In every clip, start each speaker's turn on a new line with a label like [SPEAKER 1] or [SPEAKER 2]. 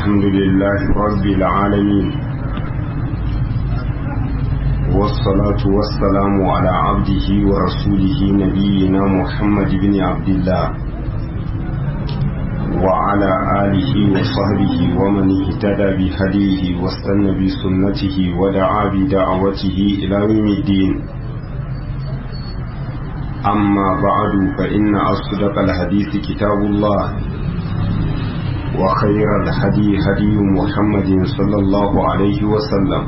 [SPEAKER 1] الحمد لله رب العالمين والصلاة والسلام على عبده ورسوله نبينا محمد بن عبد الله وعلى آله وصحبه ومن اهتدى بهديه واستنى بسنته ودعا بدعوته إلى يوم الدين أما بعد فإن أصدق الحديث كتاب الله وخير الهدي هدي محمد صلى الله عليه وسلم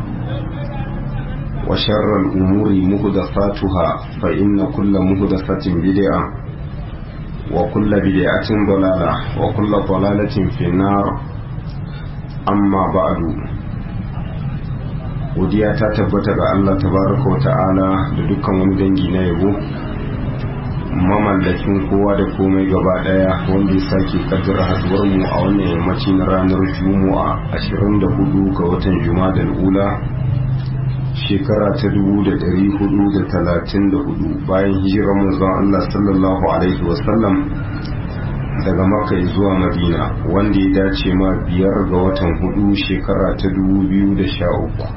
[SPEAKER 1] وشر الأمور مهدفاتها فإن كل مهدفة بدعة وكل بدعة ضلالة وكل ضلالة في النار أما بعد godiya ta tabbata ga Allah tabaraka wa ta'ala da dukkan wani dangi na yabo mamallakin kowa da komai gaba daya wanda ya sake kaddara haduwar mu a wannan yammaci na ranar juma'a 24 ga watan juma'a ula shekara ta 1434 bayan hijirar manzon Allah sallallahu alaihi wasallam daga makka zuwa madina wanda ya dace ma biyar ga watan hudu shekara ta 2013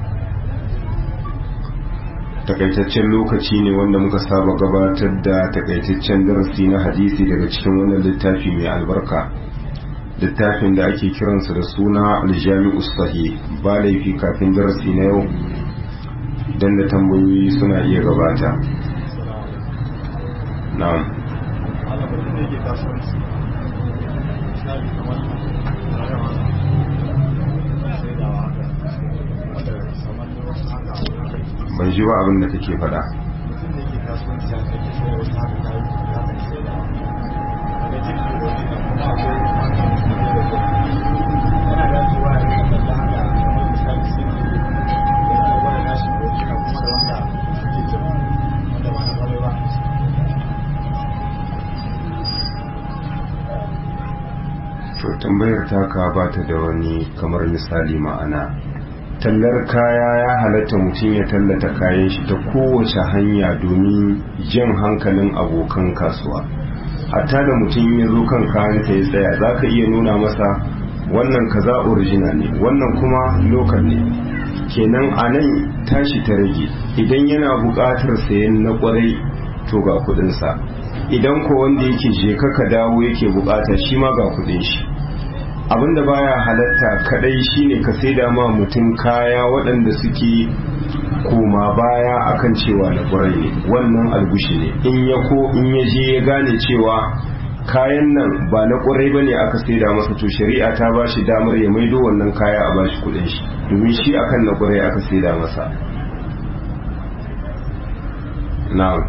[SPEAKER 1] takaitaccen lokaci ne wanda muka saba gabatar da takaitaccen darasi na hadisi daga cikin wannan littafi mai albarka littafin da ake kiransa da suna aljami'u sahih ba laifi kafin darasi na yau don da tambayoyi suna iya gabata na'am ban ji ba abin da kake faɗa to tambayar taka ba ta da wani kamar misali ma'ana tallar kaya ya halatta mutum ya tallata kayan shi ta kowace hanya domin jan hankalin abokan kasuwa hatta da mutum ya zo kan kayan ta ya tsaya za ka iya nuna masa wannan kaza original ne wannan kuma lokal ne kenan a nan tashi ta rage idan yana buƙatar sayan na ƙwarai to ga kuɗinsa idan ko wanda yake je ka dawo yake buƙata shi ma ga kuɗin shi abinda baya halatta kadai shine ka saida ma mutum kaya waɗanda suke koma baya akan cewa na ƙwarai ne wannan algushi ne in ya ko in ya je ya gane cewa kayan nan ba na ƙwarai bane aka saida masa to shari'a ta ba shi damar ya maido wannan kaya a bashi kuɗin shi domin shi akan na ƙwarai aka saida masa na'am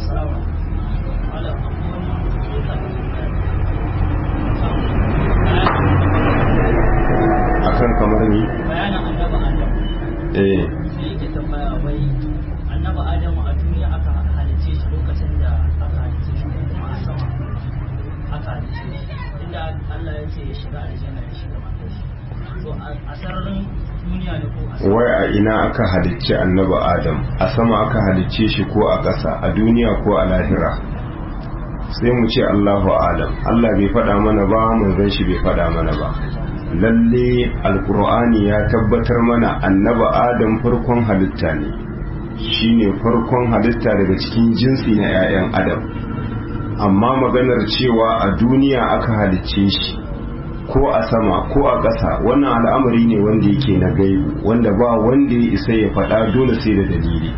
[SPEAKER 1] akan kamar ni
[SPEAKER 2] bayanin annaba adam
[SPEAKER 1] eh
[SPEAKER 2] sai yake tambaya wai annaba adam a duniya aka halice shi lokacin da aka halice shi ko kuma a sama aka halice shi inda Allah ya ce ya shiga aljanna ya shiga matar shi to a sararin duniya ne ko a sama
[SPEAKER 1] wai a ina aka halicci annabi adam a sama aka halicce shi ko a ƙasa a duniya ko a lahira sai mu ce Allahu alam Allah bai faɗa mana ba manzon shi bai faɗa mana ba lalle alkur'ani ya tabbatar mana annaba adam farkon halitta ne shine farkon halitta daga cikin jinsi na 'ya'yan adam amma maganar cewa a duniya aka halicce shi ko a sama ko a ƙasa wannan al'amari ne wanda yake na gaibu wanda ba wanda ya isa ya faɗa dole sai da dalili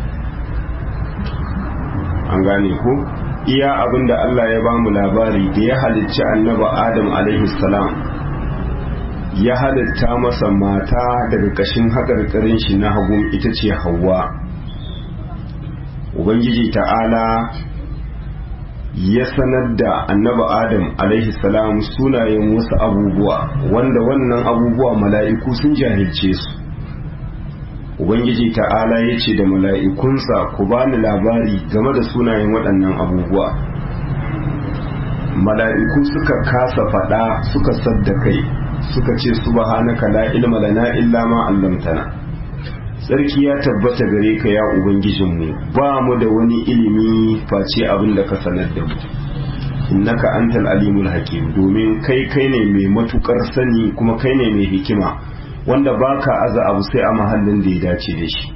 [SPEAKER 1] an gane ko iya abinda Allah ya bamu labari da ya halicci annaba adam alaihi salam ya halitta masa mata daga kashin haƙarƙarin shi na hagun ita ce hawa ubangiji ta'ala ya sanar da annaba adam alaihi salam sunayen wasu abubuwa wanda wannan abubuwa mala'iku sun jahilce su ubangiji ta'ala ya ce da mala'ikunsa ku bani labari game da sunayen waɗannan abubuwa mala'iku suka kasa faɗa suka sadda kai suka ce subhanaka la ilma lana illa ma 'allamtana sarki ya tabbata gare ka ya ubangijinmu ba mu da wani ilimi face abin da ka sanar da mu innaka antal alimul hakim domin kai kai ne mai matukar sani kuma kai ne mai hikima wanda baka aza abu sai a mahallin da ya dace da shi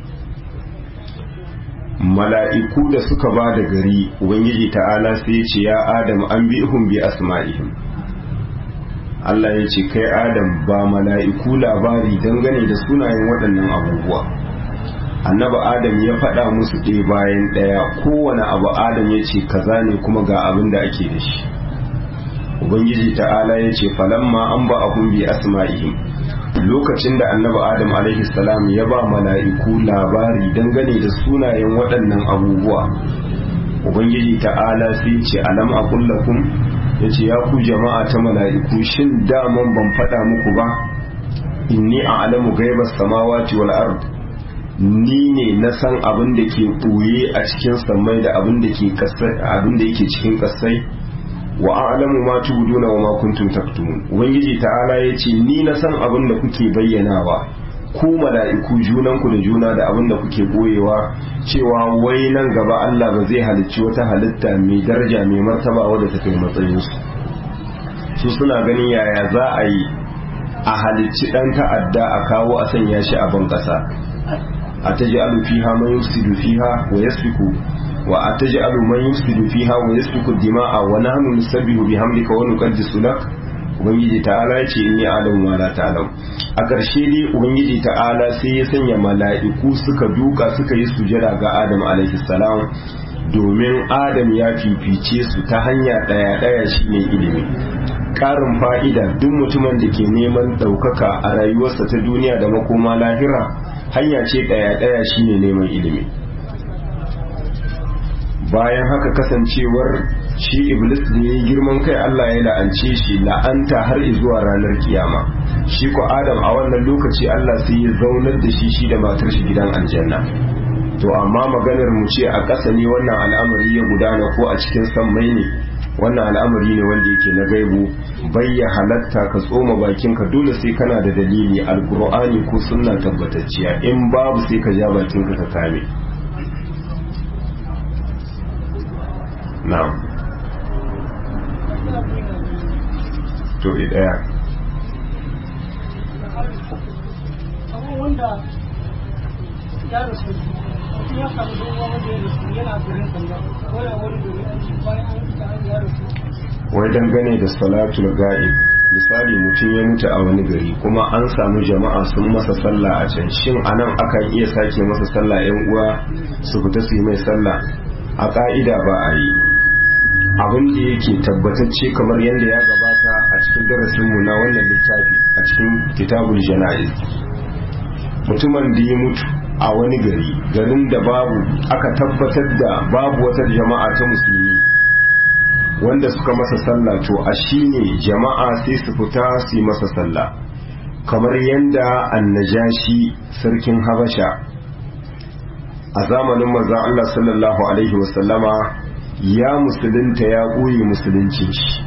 [SPEAKER 1] mala'iku da suka ba da gari ubangiji ta'ala sai ya ce ya adam an bihum bi asma'ihim Allah ya ce kai adam ba mala'iku labari dangane da sunayen waɗannan abubuwa annaba adam ya faɗa musu ɗaya bayan ɗaya kowane abu adam ya ce kaza ne kuma ga abin da ake da shi ubangiji ta'ala ya ce falamma an ba abun bi asma'ihim lokacin da annabi adam alaihi salam ya ba mala'iku labari dangane da sunayen waɗannan abubuwa ubangiji ta'ala sai ce alam aqul lakum yace ya ku jama'a ta mala'iku shin daman ban faɗa muku ba inni a'lamu ghaibas samawati wal ard ni ne na san abin da ke ɓoye a cikin sammai da abin da ke abin da yake cikin ƙasai wa a'lamu ma tubduna wa ma kuntum taktumun ubangiji ta'ala yace ni na san abin da kuke bayyanawa ku mala'iku junan ku da juna da abin da kuke boyewa cewa wai nan gaba Allah ba zai halicci wata halitta mai daraja mai martaba wadda ta kai matsayin su su suna ganin yaya za a yi a halicci dan ta'adda a kawo a sanya shi a ban kasa a taj'alu fiha man yufsidu fiha wa yasfiku wa ataj'alu man yufsidu fiha wa yasfiku dima'a wa nahnu nusabbihu bihamdika wa nuqaddisu lak ubangiji ta'ala ya ce inni a'lamu ma la ta'lam a ƙarshe dai ubangiji ta'ala sai ya sanya mala'iku suka duka suka yi sujada ga adam alaihi salam domin adam ya fifice su ta hanya ɗaya ɗaya shine ilimi ƙarin fa'ida duk mutumin da ke neman ɗaukaka a rayuwarsa ta duniya da makoma lahira hanya ce ɗaya ɗaya shine neman ilimi bayan haka kasancewar shi iblis da ya yi girman kai Allah ya la'ance shi la'anta har zuwa ranar kiyama shi ko adam a wannan lokaci Allah sai ya zaunar da shi shi da matar shi gidan aljanna to amma maganar mu ce a ƙasa ne wannan al'amari ya gudana ko a cikin sammai ne wannan al'amari ne wanda yake na gaibu bayya halatta ka tsoma bakinka dole sai kana da dalili alqur'ani ko sunna tabbatacciya in babu sai ka ja bakinka ka kame na'am to ɗaya
[SPEAKER 3] wanda ya rasu mutum ya samu dogon wanda ya rasu yana garin sanda wani wani domin aiki bayan an fita an ya rasu
[SPEAKER 1] wai dangane da salatul ga'ib misali mutum ya mutu a wani gari kuma an samu jama'a sun masa sallah a can shin anan akan iya sake masa sallah yan uwa su fita su yi mai sallah a ka'ida ba a yi abin da yake tabbatacce kamar yadda ya gabata a cikin darasinmu na wannan littafi a cikin kitabul jana'iz mutumin da ya mutu a wani gari garin da babu aka tabbatar da babu wata jama'a ta musulmi wanda suka masa sallah to a shine jama'a sai su fita su yi masa sallah kamar yadda annajashi sarkin habasha a zamanin manzon Allah sallallahu alaihi wasallama ya musulunta ya ɓoye musuluncin shi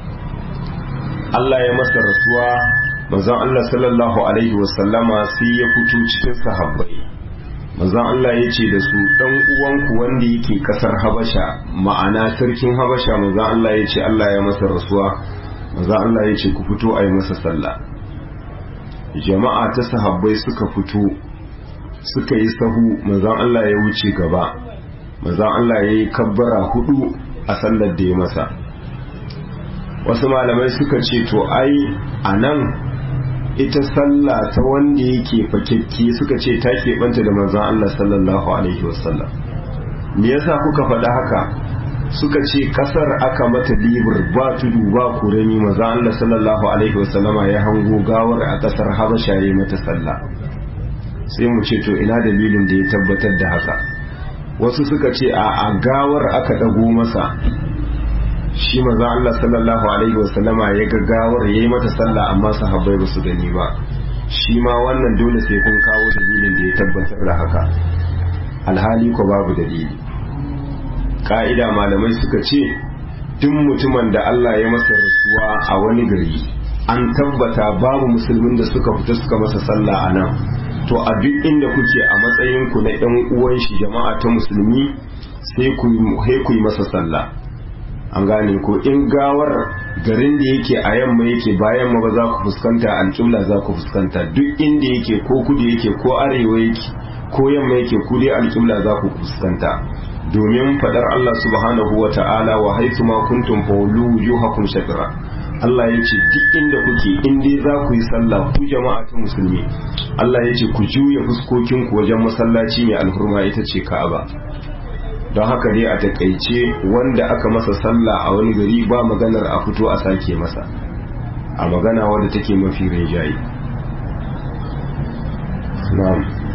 [SPEAKER 1] Allah ya masa rasuwa manzon Allah sallallahu alaihi wasallama sai ya fito cikin sahabbai manzon Allah ya ce da su dan uwanku wanda yake kasar Habasha ma'ana sarkin Habasha manzon Allah ya ce Allah ya masa rasuwa manzon Allah ya ce ku fito a yi masa sallah jama'a ta sahabbai suka fito suka yi sahu manzon Allah ya wuce gaba manzon Allah ya yi kabbara hudu a sallar da ya masa wasu malamai suka ce to ai a nan ita sallah ta wanda yake fakekke suka ce ta keɓanta da manzon Allah sallallahu alaihi wasallam me yasa kuka faɗa haka suka ce kasar aka mata libur ba tudu ba kuremi manzon Allah sallallahu alaihi wasallama ya hango gawar a kasar Habasha ya mata sallah sai mu ce to ina dalilin da ya tabbatar da haka wasu suka ce a gawar aka dago masa shi maza Allah sallallahu alaihi wasallama ya ga gawar yayi mata sallah amma sahabbai ba su gani ba shi ma wannan dole sai kun kawo dalilin da ya tabbatar da haka alhali ko babu dalili ka'ida malamai suka ce duk mutumin da Allah ya masa rasuwa a wani gari an tabbata babu musulmin da suka fita suka masa sallah a nan to a duk inda kuke a matsayinku na ‘yan uwan shi jama'a ta musulmi sai ku yi masa sallah an gane ko in gawar garin da yake a yamma yake bayan ma ba za ku fuskanta alƙibla za ku fuskanta duk inda yake ko kudu yake ko arewa yake ko yamma yake ku dai alƙibla za ku fuskanta domin faɗar Allah subhanahu wa ta'ala wa haitu ma kuntum fawlu wujuhakum shatra Allah ya ce duk inda kuke in dai za ku yi sallah ku jama'a ta musulmi Allah ya ce ku juya fuskokin ku wajen masallaci mai alhurma ita ce Ka'aba don haka dai a takaice wanda aka masa sallah a wani gari ba maganar a fito a sake masa a magana wadda take mafi rinjaye na'am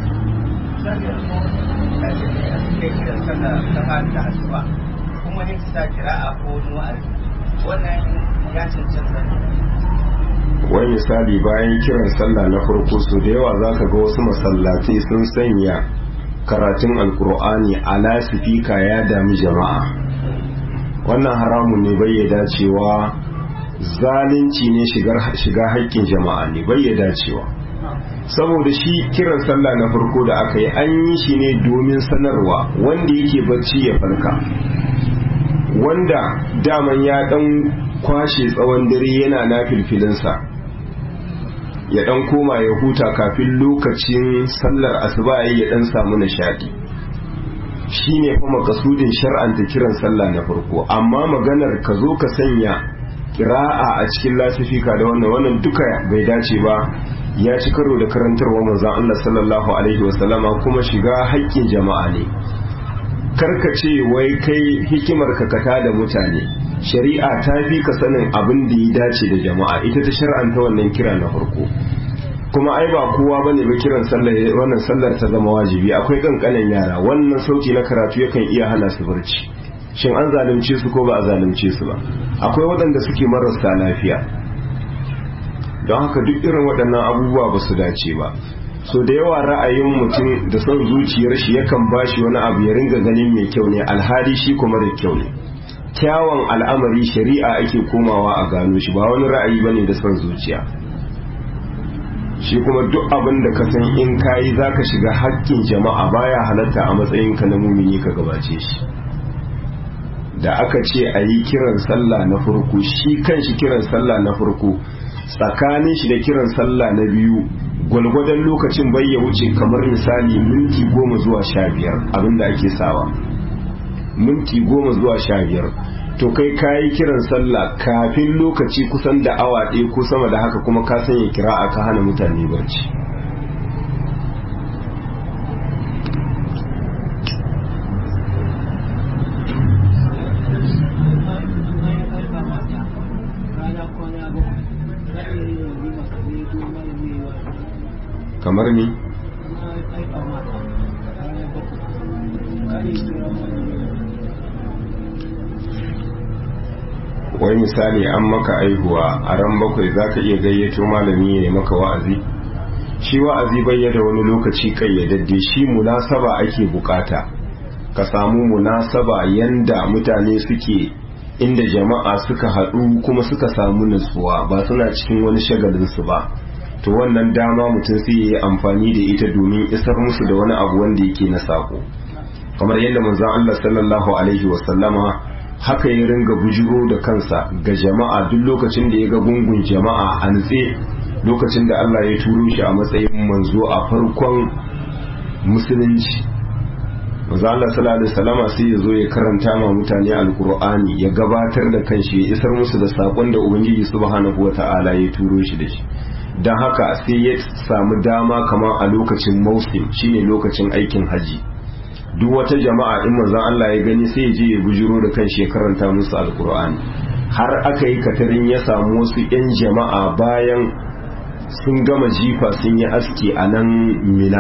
[SPEAKER 4] kuma ne ta kira a ko wa'azi wannan ya cancanta
[SPEAKER 1] wai misali bayan kiran sallah na farko su da yawa zaka ga wasu masallatai sun sanya karatun alkur'ani a lasifika ya dami jama'a wannan haramun ne bai ya dacewa zalunci ne shiga haƙƙin jama'a ne bai ya dacewa saboda shi kiran sallah na farko da aka yi an yi shi ne domin sanarwa wanda yake bacci ya farka wanda daman ya dan kwashe tsawon dare yana na filfilinsa ya dan koma ya huta kafin lokacin sallar asuba ya dan samu nishadi shine fa makasudin shar'anta kiran sallah na farko amma maganar ka zo ka sanya kira'a a cikin lasifika da wannan wannan duka bai dace ba ya ci karo da karantarwa manzon Allah sallallahu alaihi wasallama kuma shiga haƙƙin jama'a ne karka ce wai kai hikimar ka kata da mutane shari'a ta fi ka sanin abin da ya dace da jama'a ita ta shar'anta wannan kira na farko kuma ai ba kowa bane ba kiran sallar wannan sallar ta zama wajibi akwai kankanin yara wannan sauti na karatu yakan iya hana su barci shin an zalunce su ko ba a zalunce su ba akwai waɗanda suke marasa lafiya don haka duk irin waɗannan abubuwa ba su dace ba so da yawa ra'ayin mutum da son zuciyar shi yakan bashi wani abu ya ringa ganin mai kyau ne alhali shi kuma da kyau ne kyawun al'amari shari'a ake komawa a gano shi ba wani ra'ayi bane da son zuciya shi kuma duk abin da ka san in kayi zaka shiga haƙƙin jama'a baya halatta a matsayin ka na mumini ka gabace shi da aka ce a yi kiran sallah na farko shi kan shi kiran sallah na farko tsakanin shi da kiran sallah na biyu gwalgwadon lokacin bai ya wuce kamar misali minti goma zuwa sha biyar abinda ake sawa minti goma zuwa sha biyar to kai kayi kiran sallah kafin lokaci kusan da awa ɗaya ko sama da haka kuma ka sanya kira a ka hana mutane barci kamar ni wai misali an maka aihuwa a ran bakwai za ka iya gayyato malami ya yi maka wa'azi shi wa'azi bayyada wani lokaci kayyadadde shi munasaba ake bukata ka samu munasaba yanda mutane suke inda jama'a suka haɗu kuma suka samu nutsuwa ba suna cikin wani shagalinsu ba to wannan dama mutum sai yi amfani da ita domin isar musu da wani abu wanda yake na sako kamar yadda manzon Allah sallallahu alaihi wasallama haka ya ringa bujiro da kansa ga jama'a duk lokacin da ya ga gungun jama'a a nutse lokacin da Allah ya turo shi a matsayin manzo a farkon musulunci manzo Allah sallallahu alaihi wasallama sai ya zo ya karanta ma mutane alqur'ani ya gabatar da kanshi ya isar musu da sakon da ubangiji subhanahu wataala ya turo shi da shi don haka sai ya samu dama kamar a lokacin mausim shine lokacin aikin haji duk wata jama'a in manzon Allah ya gani sai ya je ya bujiro da kan ya karanta musu alkur'ani har aka yi katarin ya samu wasu 'yan jama'a bayan sun gama jifa sun yi aski a nan mina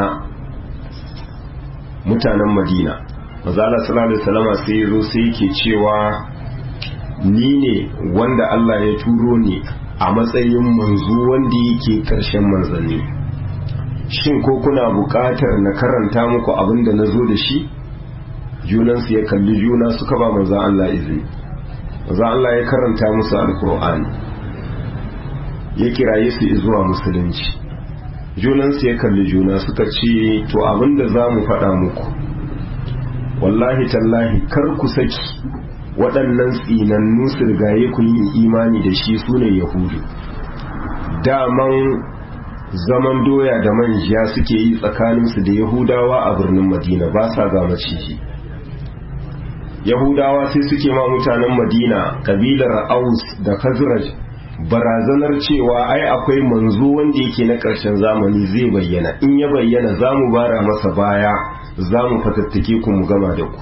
[SPEAKER 1] mutanen madina mazala sallallahu alaihi wasallam sai ya zo sai yake cewa ni ne wanda Allah ya turo ni a matsayin manzo wanda yake karshen manzanni shin ko kuna buƙatar na karanta muku abin da na zo da shi junansu ya kalli juna suka ba manzan Allah izini manzan Allah ya karanta musu alkur'ani ya kiraye su zuwa musulunci junansu ya kalli juna suka ce to abin da za mu faɗa muku wallahi tallahi kar ku saki waɗannan tsinannu su rigaye ku yin imani da shi su ne yahudu daman zaman doya da manja suke yi tsakaninsu da yahudawa a birnin madina ba sa ga maciji yahudawa sai suke ma mutanen madina kabilar aus da khazraj barazanar cewa ai akwai manzo wanda yake na ƙarshen zamani zai bayyana in ya bayyana za mu bara masa baya za mu fatattake ku mu gama da ku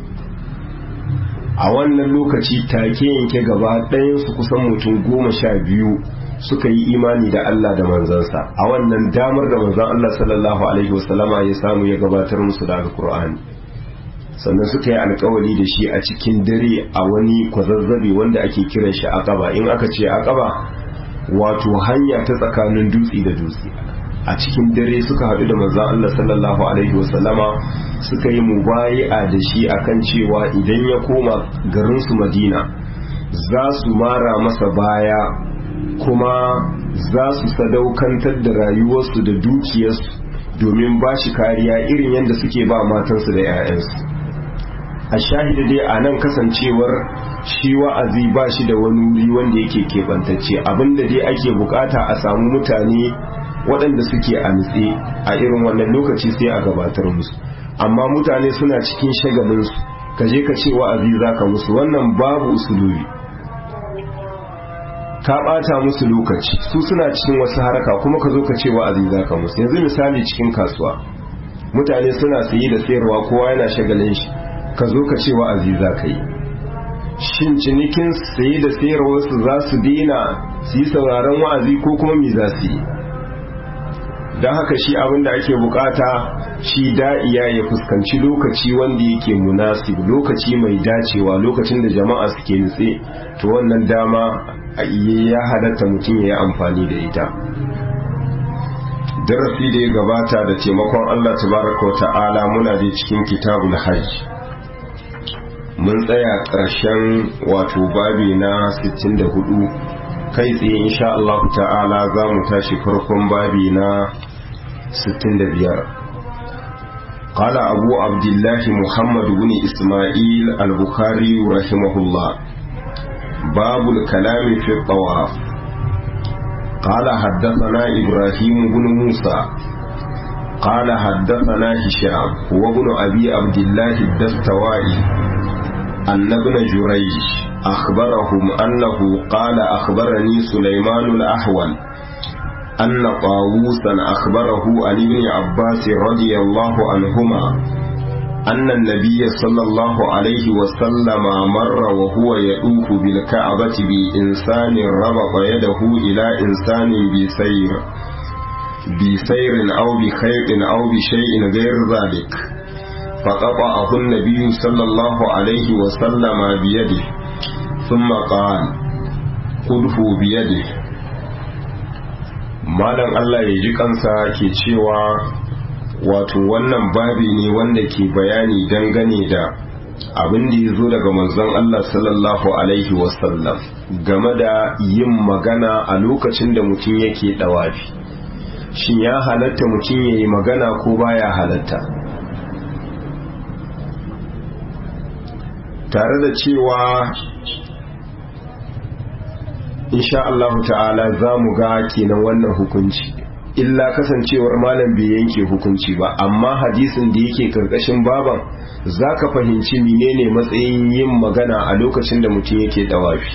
[SPEAKER 1] a wannan lokaci take yanke gaba ɗayansu kusan mutum goma sha biyu suka yi imani da Allah da manzansa a wannan damar da manzan Allah sallallahu alaihi wasallama ya samu ya gabatar musu da alkur'ani sannan suka yi alkawari da shi a cikin dare a wani kwazazzabe wanda ake kiran shi aqaba in aka ce aqaba wato hanya ta tsakanin dutse da dutse a cikin dare suka haɗu da manzon Allah sallallahu alaihi wasallama suka yi mubayi'a da shi akan cewa idan ya koma garin su Madina za su mara masa baya kuma za su sadaukantar da rayuwarsu da dukiyarsu domin ba shi kariya irin yadda suke ba matansu da 'ya'yansu a shahida dai a nan kasancewar shi wa'azi ba shi da wani wuri wanda yake keɓantacce abinda dai ake bukata a samu mutane waɗanda suke a nutse a irin wannan lokaci sai a gabatar musu amma mutane suna cikin shagalinsu ka je ka ce wa'azi za ka musu wannan babu usulubi ka ɓata musu lokaci su suna cikin wasu haraka kuma ka zo ka ce wa'azi za ka musu yanzu misali cikin kasuwa mutane suna sayi da sayarwa kowa yana shagalin shi ka zo ka ce wa'azi za ka yi shin cinikin saye da sayarwarsu za su daina su yi sauraron wa'azi ko kuma me za su yi don haka shi abin da ake bukata shi da'iya ya fuskanci lokaci wanda yake munasib lokaci mai dacewa lokacin da jama'a suke nutse to wannan dama ya halatta mutum ya yi amfani da ita darasi da ya gabata da taimakon Allah tabaraka wa ta'ala muna da cikin kitabul hajj mun tsaya ƙarshen wato babi na 64 kai tsaye insha Allah ta'ala za mu tashi farkon babi na 65 قال أبو عبد الله محمد بن إسماعيل البخاري رحمه الله باب الكلام في الطواف قال حدثنا إبراهيم بن موسى قال حدثنا هشام وابن أبي عبد الله الدستوائي أن ابن جريج أخبرهم أنه قال أخبرني سليمان الأحول أن طاووسا أخبره عن ابن عباس رضي الله عنهما أن النبي صلى الله عليه وسلم مر وهو يطوف بالكعبة بإنسان ربط يده إلى إنسان بسير بسير أو بخيط أو بشيء غير ذلك فقطعه النبي صلى الله عليه وسلم بيده ثم قال خذه بيده malam Allah ya ji kansa ke cewa wato wannan babi ne wanda ke bayani dangane da abin da ya zo daga manzon Allah sallallahu alaihi wasallam game da yin magana a lokacin da mutum yake dawafi shin ya halatta mutum ya yi magana ko baya halatta tare da cewa insha Allah ta'ala za mu ga kenan wannan hukunci illa kasancewar malam bai yanke hukunci ba amma hadisin da yake karkashin baban za ka fahimci menene matsayin yin magana a lokacin da mutum yake dawafi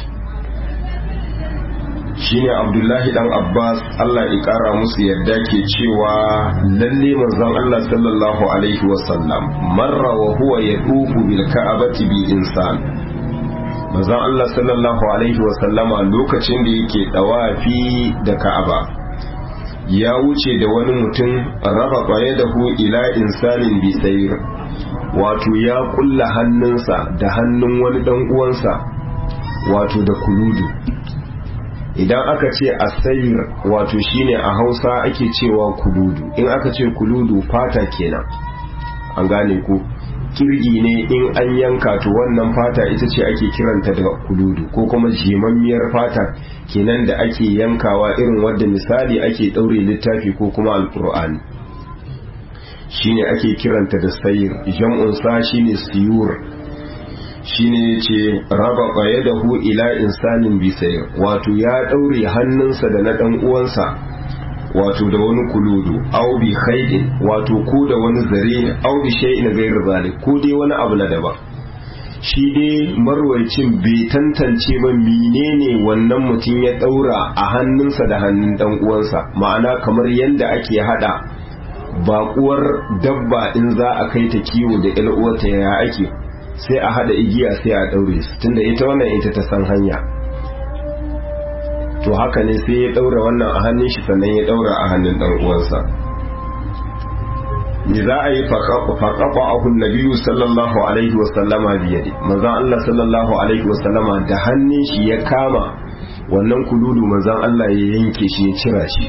[SPEAKER 1] shine abdullahi dan abbas allah ya kara musu yadda ke cewa lalle manzon allah sallallahu alaihi wasallam marra wa huwa yadufu bil ka'abati bi insan manzon Allah sallallahu alaihi wasallama lokacin da yake dawafi da Ka'aba ya wuce da wani mutum raba baye da hu ila insanin bi sayr wato ya kulla hannunsa da hannun wani dan uwansa wato da kuludu idan aka ce asayir wato shine a Hausa ake cewa kuludu in aka ce kuludu fata kenan an gane ku kirgi ne in an yanka to wannan fata ita ce ake kiranta da kuludu ko kuma jimammiyar fata kenan da ake yankawa irin wadda misali ake ɗaure littafi ko kuma alkur'ani shine ake kiranta da sayir jam'un sa shine siyur shine yace raba qayadahu ila insanin bisayr wato ya daure hannunsa da na dan uwansa wato da wani kuludu aw bi khaydin wato ko da wani zare aw bi shay'in ghayr zalik ko dai wani abu na daban shi dai marwacin bai tantance ba menene wannan mutum ya daura a hannunsa da hannun dan uwansa ma'ana kamar yadda ake hada bakuwar dabba in za a kai ta kiwo da ƴar uwarta ya ake sai a hada igiya sai a daure su tunda ita wannan ita ta san hanya to haka ne sai ya daura wannan a hannun shi sannan ya daura a hannun dan uwansa me za a yi faƙaƙa ahun nabiyu sallallahu alaihi wasallama biyade manzan Allah sallallahu alaihi wasallama da hannun shi ya kama wannan kududu manzan Allah ya yanke shi ya cira shi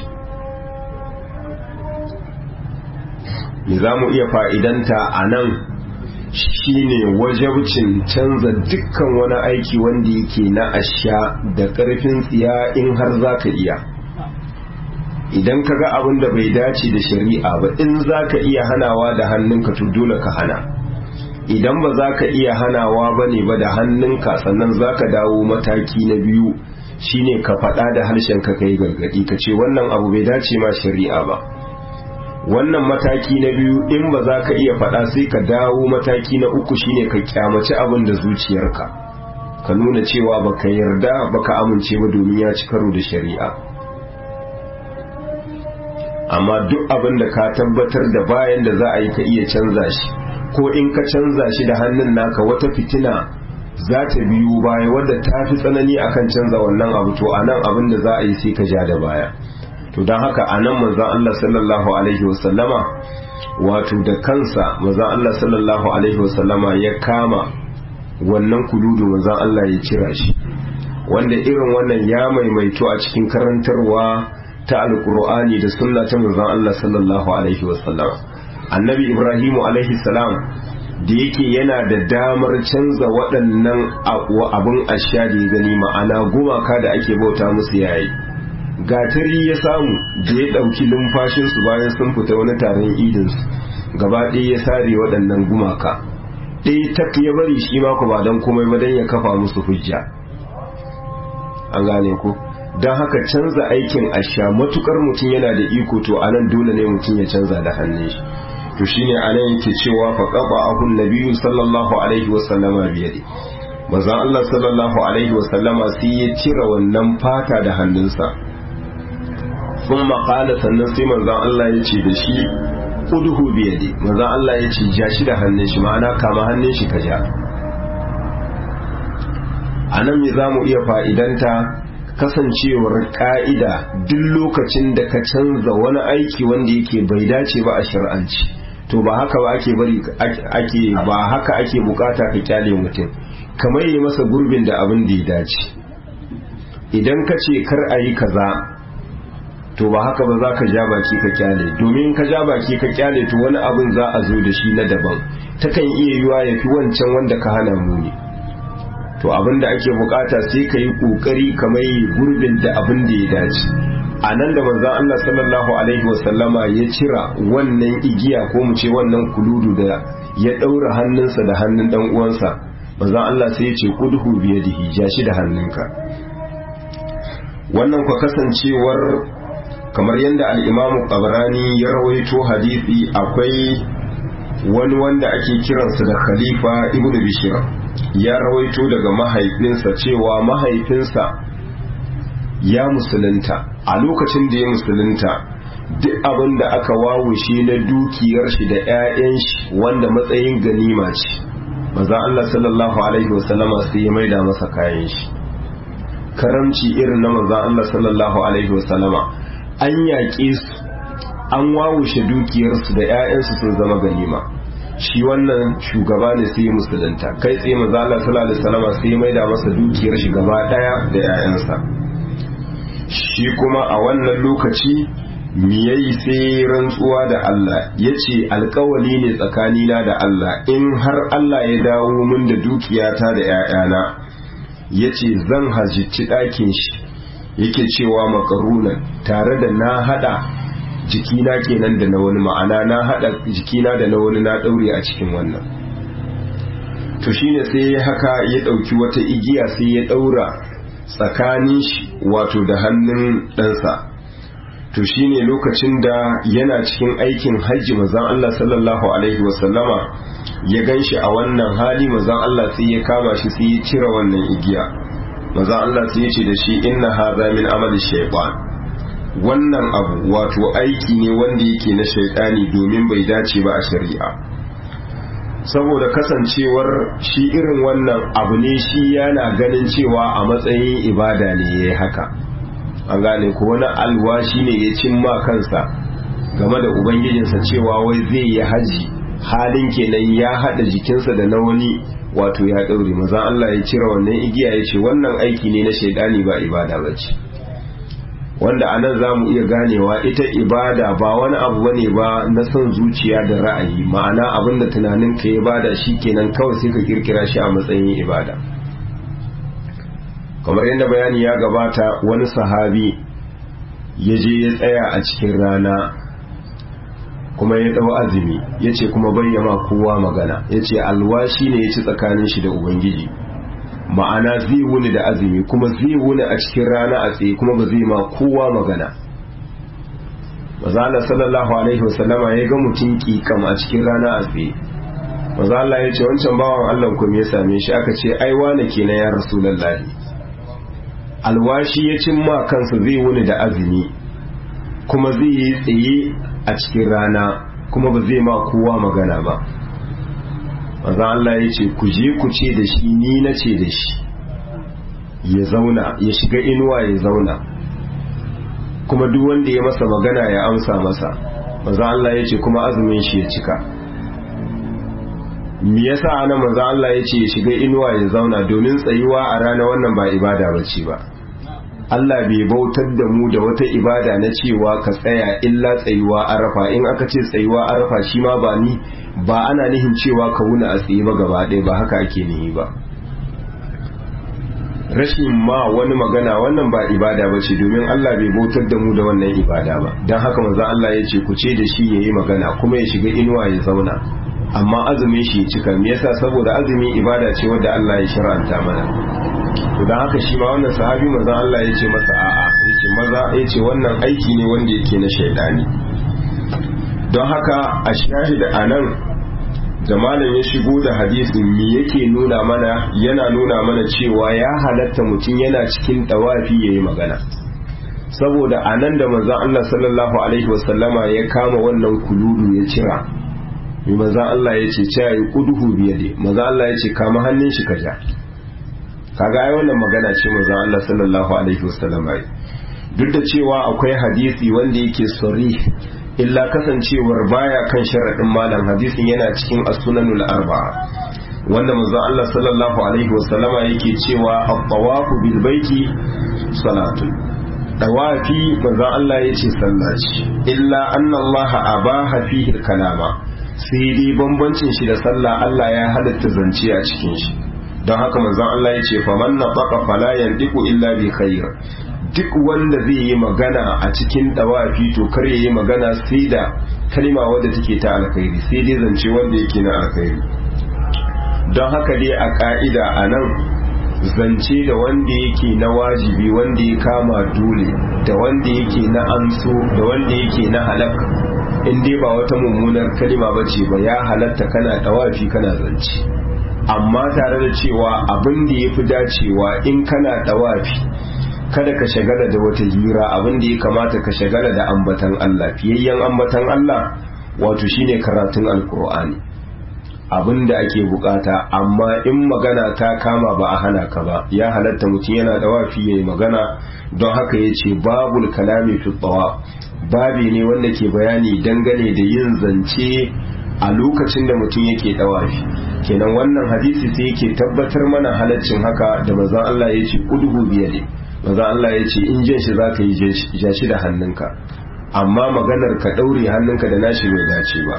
[SPEAKER 1] me za mu iya fa'idanta a nan shine wajabcin canza dukkan wani aiki wanda yake na asha da ƙarfin tsiya in har za ka iya idan ka ga abin da bai dace da shari'a ba in za ka iya hanawa da hannunka to dole ka hana idan ba za ka iya hanawa ba ne ba da hannunka sannan za ka dawo mataki na biyu shine ka faɗa da harshen ka kai gargaɗi ka ce wannan abu bai dace ma shari'a ba wannan mataki na biyu in ba za ka iya faɗa sai ka dawo mataki na uku shine ka kyamaci abin da zuciyarka ka nuna cewa baka yarda baka amince ba domin ya ci karo da shari'a amma duk abin da ka tabbatar da bayan da za a yi ka iya canza shi ko in ka canza shi da hannun naka wata fitina za ta biyu baya wadda ta fi tsanani akan canza wannan abu to a nan abin da za a yi sai ka ja da baya to don haka a nan manzan Allah sallallahu alaihi wasallama wato da kansa manzan Allah sallallahu alaihi wasallama ya kama wannan kuludu manzan Allah ya cira shi wanda irin wannan ya maimaito a cikin karantarwa ta alkur'ani da sunna ta manzon Allah sallallahu alaihi wasallam annabi ibrahimu alaihi salam da yake yana da damar canza waɗannan abun asha da ya gani ma'ana gumaka da ake bauta musu yayi gatari ya samu da ya ɗauki numfashinsu bayan sun fita wani taron idinsu gaba ɗaya ya sare waɗannan gumaka ɗaya tak ya bari shi ma ku ba don komai ba don ya kafa musu hujja an gane ku don haka canza aikin asha matukar mutum yana da iko to anan dole ne mutum ya canza da hannun shi to shine anan yake cewa fa qaba ahun nabiyyu sallallahu alaihi wa sallama biyadi manzon Allah sallallahu alaihi wa sallama sai ya cire wannan fata da hannunsa thumma qala sannan sai manzon Allah ya ce da shi udhu biyadi manzon Allah ya ce ja shi da hannun shi ma'ana kama hannun shi ka ja anan me zamu iya fa'idanta kasancewar ka'ida duk lokacin da ka canza wani aiki wanda yake bai dace ba a shir'anci to ba haka ba ake bari ake ba haka ake bukata ka kyale mutum kamar yi masa gurbin da abin da ya dace idan ka ce kar a yi kaza to ba haka ba za ka ja baki ka kyale domin ka ja baki ka kyale to wani abin za a zo da shi na daban takan iya yiwa ya fi wancan wanda ka hana muni to abin da ake bukata sai ka yi kokari kamar yi gurbin da abin da ya dace a nan da manzan Allah sallallahu alaihi wasallama ya cira wannan igiya ko mu ce wannan kuludu da ya ɗaura hannunsa da hannun dan uwansa manzan Allah sai ya ce kudhu biyadihi ja shi da hannunka wannan kwa kasancewar kamar yadda al-Imam Qabrani ya rawaito hadisi akwai wani wanda ake kiransa da Khalifa Ibn Bishr ya rawaito daga mahaifinsa cewa mahaifinsa ya musulunta a lokacin da ya musulunta duk abin da aka wawushe na dukiyar shi da 'ya'yan shi wanda matsayin ganima ce maza Allah sallallahu alaihi wasallama sai ya maida masa kayan shi karamci irin na maza Allah sallallahu alaihi wasallama an yaƙe su an wawushe dukiyarsu da 'ya'yansu sun zama ganima shi wannan shugaba ne sai musulunta kai tsaye maza Allah sallallahu alaihi wasallama sai maida masa dukiyar shi gaba daya da 'ya'yansa shi kuma a wannan lokaci miyayi sai rantsuwa da Allah ya ce alkawali ne tsakanina da Allah in har Allah ya dawo min da dukiyata da 'ya'yana ya ce zan hajjici ɗakin shi yake cewa makarunan tare da na hada jikina kenan da na wani ma'ana na hada jikina da na wani na ɗaure a cikin wannan to shine sai haka ya ɗauki wata igiya sai ya ɗaura tsakanin shi wato da hannun ɗansa to shine lokacin da yana cikin aikin hajji mazan Allah sallallahu alaihi wasallama ya gan shi a wannan hali mazan Allah sai ya kama shi sai ya cire wannan igiya mazan Allah sai ya ce da shi inna hadha min amali shaytan wannan abu wato aiki ne wanda yake na shaytani domin bai dace ba a shari'a saboda kasancewar shi irin wannan abu ne shi yana ganin cewa a matsayin ibada ne ya yi haka an gane ko wani alwashi ne ya cimma kansa game da ubangijinsa cewa wai zai yi haji halin kenan ya haɗa jikinsa da na wani wato ya ɗaure maza Allah ya cire wannan igiya ya ce wannan aiki ne na shaidani ba ibada ba ce wanda a nan za mu iya ganewa ita ibada ba wani abu bane ba na son zuciya da ra'ayi ma'ana abin da tunanin ka ya bada shi kenan kawai sai ka kirkira shi a matsayin ibada kamar yadda bayani ya gabata wani sahabi ya je ya tsaya a cikin rana kuma ya dau azumi ya ce kuma bayyama kowa magana ya ce alwashi ne ya ci tsakanin shi da ubangiji ma'ana zai wuni da azumi kuma zai wuni a cikin rana a tsaye kuma ba zai ma kowa magana mazala sallallahu alaihi wasallama ya ga mutum kikam a cikin rana a tsaye mazala ya ce wancan bawan allah kuma ya same shi aka ce ai wane kenan ya rasulallahi alwashi ya cimma kansa zai wuni da azumi kuma zai yi tsaye a cikin rana kuma ba zai ma kowa magana ba manzan Allah ya ce ku je ku ce da shi ni na ce da shi ya zauna ya shiga inuwa ya zauna kuma duk wanda ya masa magana ya amsa masa manzan Allah ya ce kuma azumin shi ya cika me yasa ana manzan Allah ya ce ya shiga inuwa ya zauna domin tsayuwa a rana wannan ba ibada bace ba Allah bai bautar da mu da wata ibada na cewa ka tsaya illa tsayuwa arafa in aka ce tsayuwa arafa shi ma ba ni ba ana nihin cewa ka wuna a tsaye ba gaba ɗaya ba haka ake nihi ba rashin ma wani magana wannan ba ibada ba ce domin Allah bai bautar da mu da wannan ibada ba don haka manzon Allah ya ce ku ce da shi ya yi magana kuma ya shiga inuwa ya zauna amma azumin shi ya cika me yasa saboda azumi ibada ce wadda Allah ya shar'anta mana to dan haka shi ma wannan sahabi manzon Allah ya ce masa a'a yace maza yace wannan aiki ne wanda yake na shaidani don haka a shahida anan da malam ya shigo da hadisin me yake nuna mana yana nuna mana cewa ya halatta mutum yana cikin dawafi yayi magana saboda anan da manzon Allah sallallahu alaihi wasallama ya kama wannan kuludu ya cira mai manzon Allah ya ce cewa yi kuduhu biyade manzon Allah ya ce kama hannun shi ka ja kaga ai wannan magana ce manzon Allah sallallahu alaihi wasallam ai duk da cewa akwai hadisi wanda yake sari illa kasancewar baya kan sharadin malam hadisin yana cikin as-sunanul arba'a wanda manzon Allah sallallahu alaihi wasallama yake cewa at-tawafu bil baiti salatun dawafi manzon Allah yace sallaci illa anna Allah abaha fihi kalama sai dai bambancin shi da sallah Allah ya halatta zance a cikin shi don haka manzon Allah ya ce faman na baka fala yandiku illa bi khair duk wanda zai yi magana a cikin dawafi to kar ya yi magana sai da kalma wadda take ta alkhairi sai dai zance wanda yake na alkhairi don haka dai a ka'ida a nan zance da wanda yake na wajibi wanda ya kama dole da wanda yake na amso da wanda yake na halak in dai ba wata mummunar kalima ba ce ba ya halatta kana dawafi kana zance amma tare da cewa abin da ya fi dacewa in kana dawafi kada ka shagala da wata hira abin da ya kamata ka shagala da ambatan Allah fiyayyen ambatan Allah wato shine karatun alkur'ani abin da ake bukata amma in magana ta kama ba a hana ka ba ya halatta mutum yana dawafi yayi magana don haka ya ce babul kalami fi babi ne wanda ke bayani dangane da yin zance a lokacin da mutum yake dawafi kenan wannan hadisi sai yake tabbatar mana halaccin haka da manzon Allah ya ce udhu biyade manzon Allah ya ce in jin shi zaka yi ja shi da hannunka amma maganar ka daure hannunka da nashi bai dace ba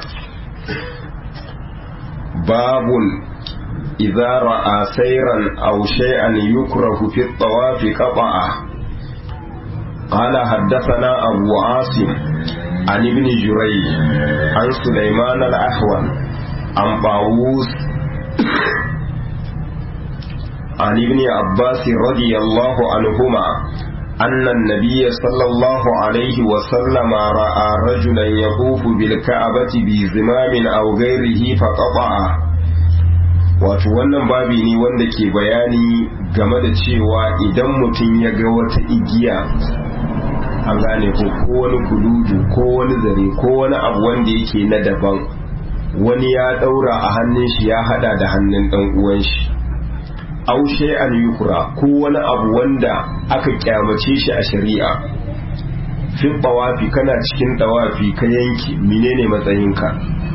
[SPEAKER 1] babun idza ra'a sayran aw shay'an yukrahu fi at-tawaf qata'a قال حدثنا أبو عاصم عن ابن جريج عن سليمان الأحول عن طاووس عن ابن عباس رضي الله عنهما أن النبي صلى الله عليه وسلم رأى رجلا يطوف بالكعبة بزمام أو غيره فقطعه wato wannan babi ne wanda ke bayani game da cewa idan mutum ya ga wata igiya an gane ko ko wani kuludu ko wani zare ko wani abu wanda yake na daban wani ya daura a hannun shi ya hada da hannun dan uwan shi aw shay'an yukra ko wani abu wanda aka kyamace shi a shari'a fi tawafi kana cikin tawafi ka yanki menene matsayinka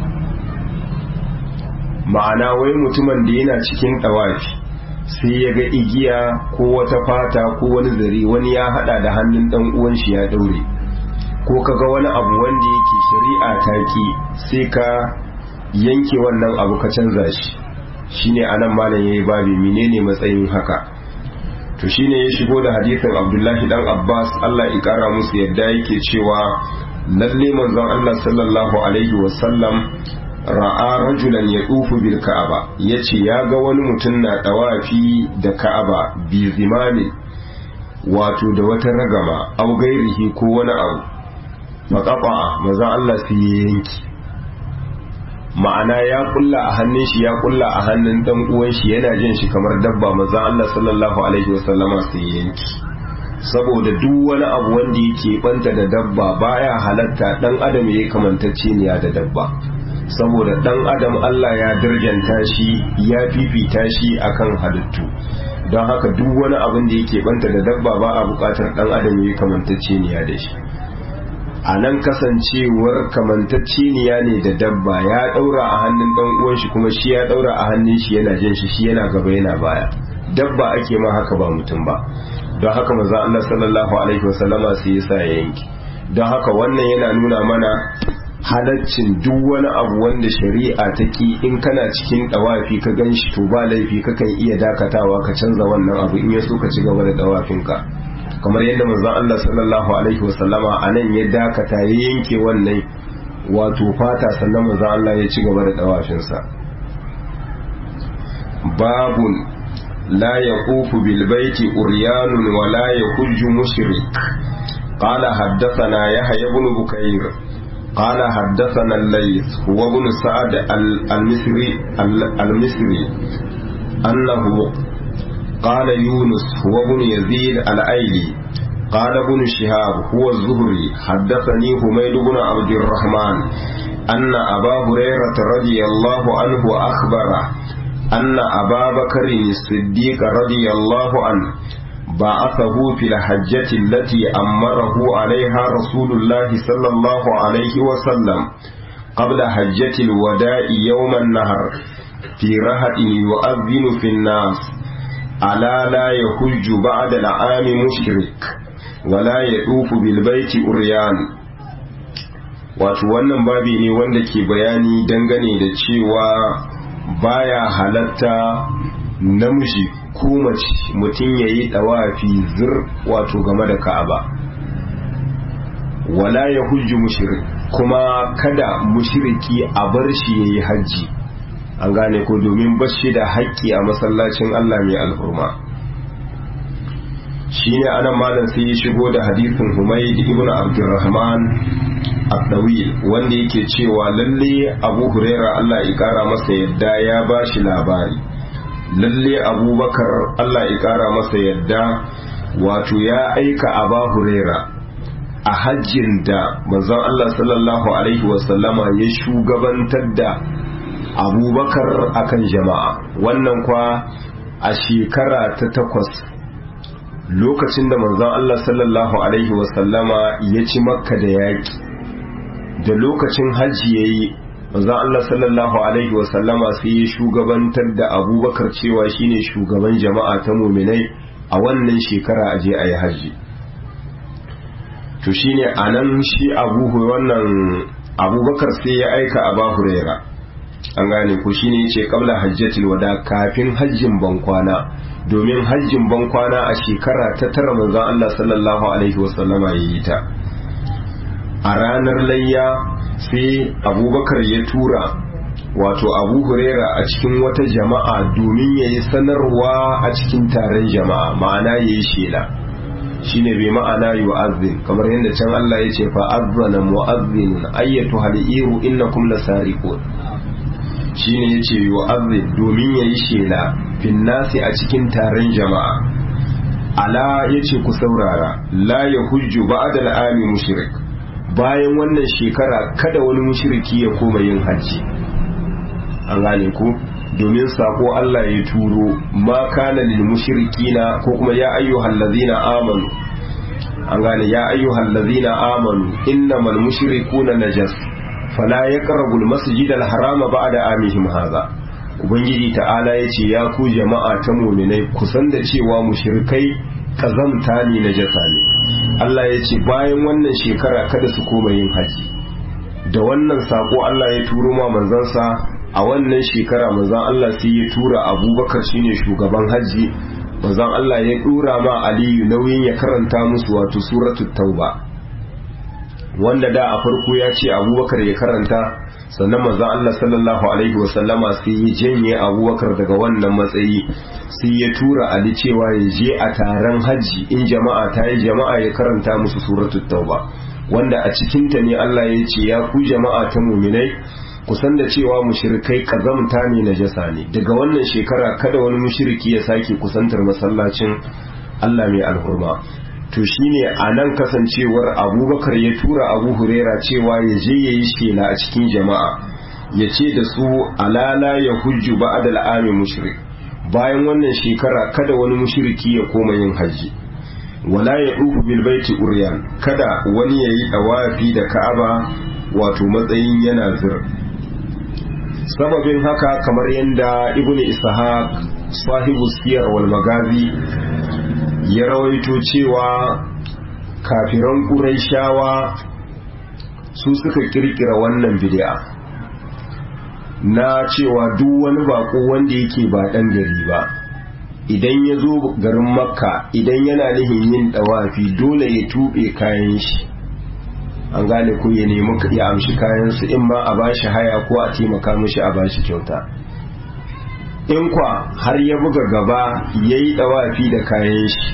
[SPEAKER 1] ma'ana wai mutumin da yana cikin tawafi sai ya ga igiya ko wata fata ko wani zare wani ya hada da hannun dan uwan shi ya daure ko kaga wani abu wanda yake shari'a ta ki sai ka yanke wannan abu ka canza shi shine anan malam yayi babi menene matsayin haka to shine ya shigo da hadisin Abdullahi dan Abbas Allah ya kara musu yadda yake cewa lalle manzon Allah sallallahu alaihi wasallam ra'a rajulan yadufu bil ka'aba yace ya ga wani mutum na dawafi da ka'aba bi zimani wato da wata ragama au gairihi ko wani abu faqafa manzon Allah sai ya yanki ma'ana ya kulla a hannun shi ya kulla a hannun dan uwan shi yana jin shi kamar dabba manzon Allah sallallahu alaihi wasallama sai yanki saboda duk wani abu wanda yake banta da dabba baya halatta dan adam yayi kamantacce ne da dabba saboda dan adam Allah ya darjanta shi ya fifita shi akan halittu don haka duk wani abin da yake banta da dabba ba a bukatar dan adam yayi kamantacce ne da shi a nan kasancewar kamantacciniya ne da dabba ya daura a hannun dan uwan shi kuma shi ya daura a hannun shi yana jin shi shi yana gaba yana baya dabba ake ma haka ba mutum ba don haka manzo Allah sallallahu alaihi wasallama sai ya sa ya yanki don haka wannan yana nuna mana halaccin duk wani abu wanda shari'a ta ki in kana cikin dawafi ka gan shi to ba laifi kakan iya dakatawa ka canza wannan abu in ya so ka ci gaba da dawafinka kamar yadda manzon Allah sallallahu alaihi wasallama a nan ya dakata ya yanke wannan wato fata sannan manzon Allah ya ci gaba da dawafinsa babun la yaqufu bil baiti uryanun wa la yahujju mushrik قال حدثنا يحيى بن بكير قال حدثنا الليث هو ابن سعد المصري المصري أنه قال يونس هو ابن يزيد الأيلي قال ابن شهاب هو الزهري حدثني حميد بن عبد الرحمن أن أبا هريرة رضي الله عنه أخبره أن أبا بكر الصديق رضي الله عنه بعثه في الحجة التي أمره عليها رسول الله صلى الله عليه وسلم قبل حجة الوداع يوم النهر في رهط يؤذن في الناس ألا لا يحج بعد العام مشرك ولا يطوف بالبيت أريان wato wannan babi ne wanda ke bayani dangane da cewa baya halatta namiji ko mace mutum ya yi ɗawafi zir wato game da ka'aba wala ya hujji mushrik kuma kada mushriki a bar shi ya yi hajji an gane ko domin bashi da haƙƙi a masallacin Allah mai alhurma shi ne anan malam sai ya shigo da hadisin Humayd ibn Abdurrahman Abdawil wanda yake cewa lalle Abu Huraira Allah ya kara masa yadda ya bashi labari lalle Abubakar Allah ya kara masa yadda wato ya aika Aba Huraira a hajjin da manzon Allah sallallahu alaihi wasallama ya shugabantar da abubakar akan jama'a wannan kwa a shekara ta takwas lokacin da manzon Allah sallallahu alaihi wasallama ya ci makka da yaƙi da lokacin hajji ya yi manzon Allah sallallahu alaihi wasallama sai ya shugabantar da abubakar cewa shine shugaban jama'a ta muminai a wannan shekara a je a yi hajji to shine a nan shi abu wannan abubakar sai ya aika a huraira an gane ko shine yace qabla hajjatil wada kafin hajjin bankwana domin hajjin bankwana a shekara ta tara manzon Allah sallallahu alaihi wasallama yayi ta a ranar layya sai abubakar ya tura wato abu huraira a cikin wata jama'a domin ya yi sanarwa a cikin taron jama'a ma'ana ya yi shela shine bai ma'ana yu'azzin kamar yadda can Allah ya ce fa azzana mu'azzinun ayyatu hal'iru innakum lasariqun shine yace yu'azzin domin yayi shela fin nasi a cikin taron jama'a ala yace ku saurara la yahujju ba'da al'ami mushrik bayan wannan shekara kada wani mushriki ya koma yin hajji an gane ku domin sako Allah ya turo ma kana lil mushrikina ko kuma ya ayyuhal ladzina amanu an gane ya ayyuhal ladzina amanu innamal mushrikuna najas fala yaqrabu al masjid al harama ba'da amihim hadha ubangiji ta'ala yace ya ku jama'a ta mu'minai kusan da cewa mushrikai kazamta ne najasa ne Allah yace bayan wannan shekara kada su koma yin haji da wannan sako Allah ya turo ma manzansa a wannan shekara manzan Allah sai ya tura abubakar shine shugaban hajji manzan Allah ya dura ma aliyu nauyin ya karanta musu wato suratu tauba wanda da a farko ya ce abubakar ya karanta sannan manzan Allah sallallahu alaihi wasallama sai ya janye abubakar daga wannan matsayi sai ya tura ali cewa ya je a taron hajji in jama'a ta yi jama'a ya karanta musu suratu tauba wanda a cikinta ne Allah ya ce ya ku jama'a ta muminai kusan da cewa mushrikai kazamta ne na jasa ne daga wannan shekara kada wani mushriki ya sake kusantar masallacin Allah mai alhurma to shine a nan kasancewar abubakar ya tura abu huraira cewa ya je ya yi shela a cikin jama'a ya ce da su alala ya hujju ba adal ami mushrik bayan wannan shekara kada wani mushriki ya koma yin hajji wala ya ɗufu bil baiti uryan kada wani ya yi ɗawafi da ka'aba wato matsayin yana zir sababin haka kamar yadda ibn ishaq sahibu siyar wal magazi ya rawaito cewa kafiran ƙuraishawa su suka kirkira wannan bid'a na cewa duk wani bako wanda yake ba ɗan gari ba idan ya zo garin makka idan yana nihin yin ɗawafi dole ya tuɓe kayan shi an gane ko ya nemi ya amshi kayansu in ma a bashi haya ko a taimaka mishi a bashi kyauta in kwa har ya buga gaba ya yi ɗawafi da kayan shi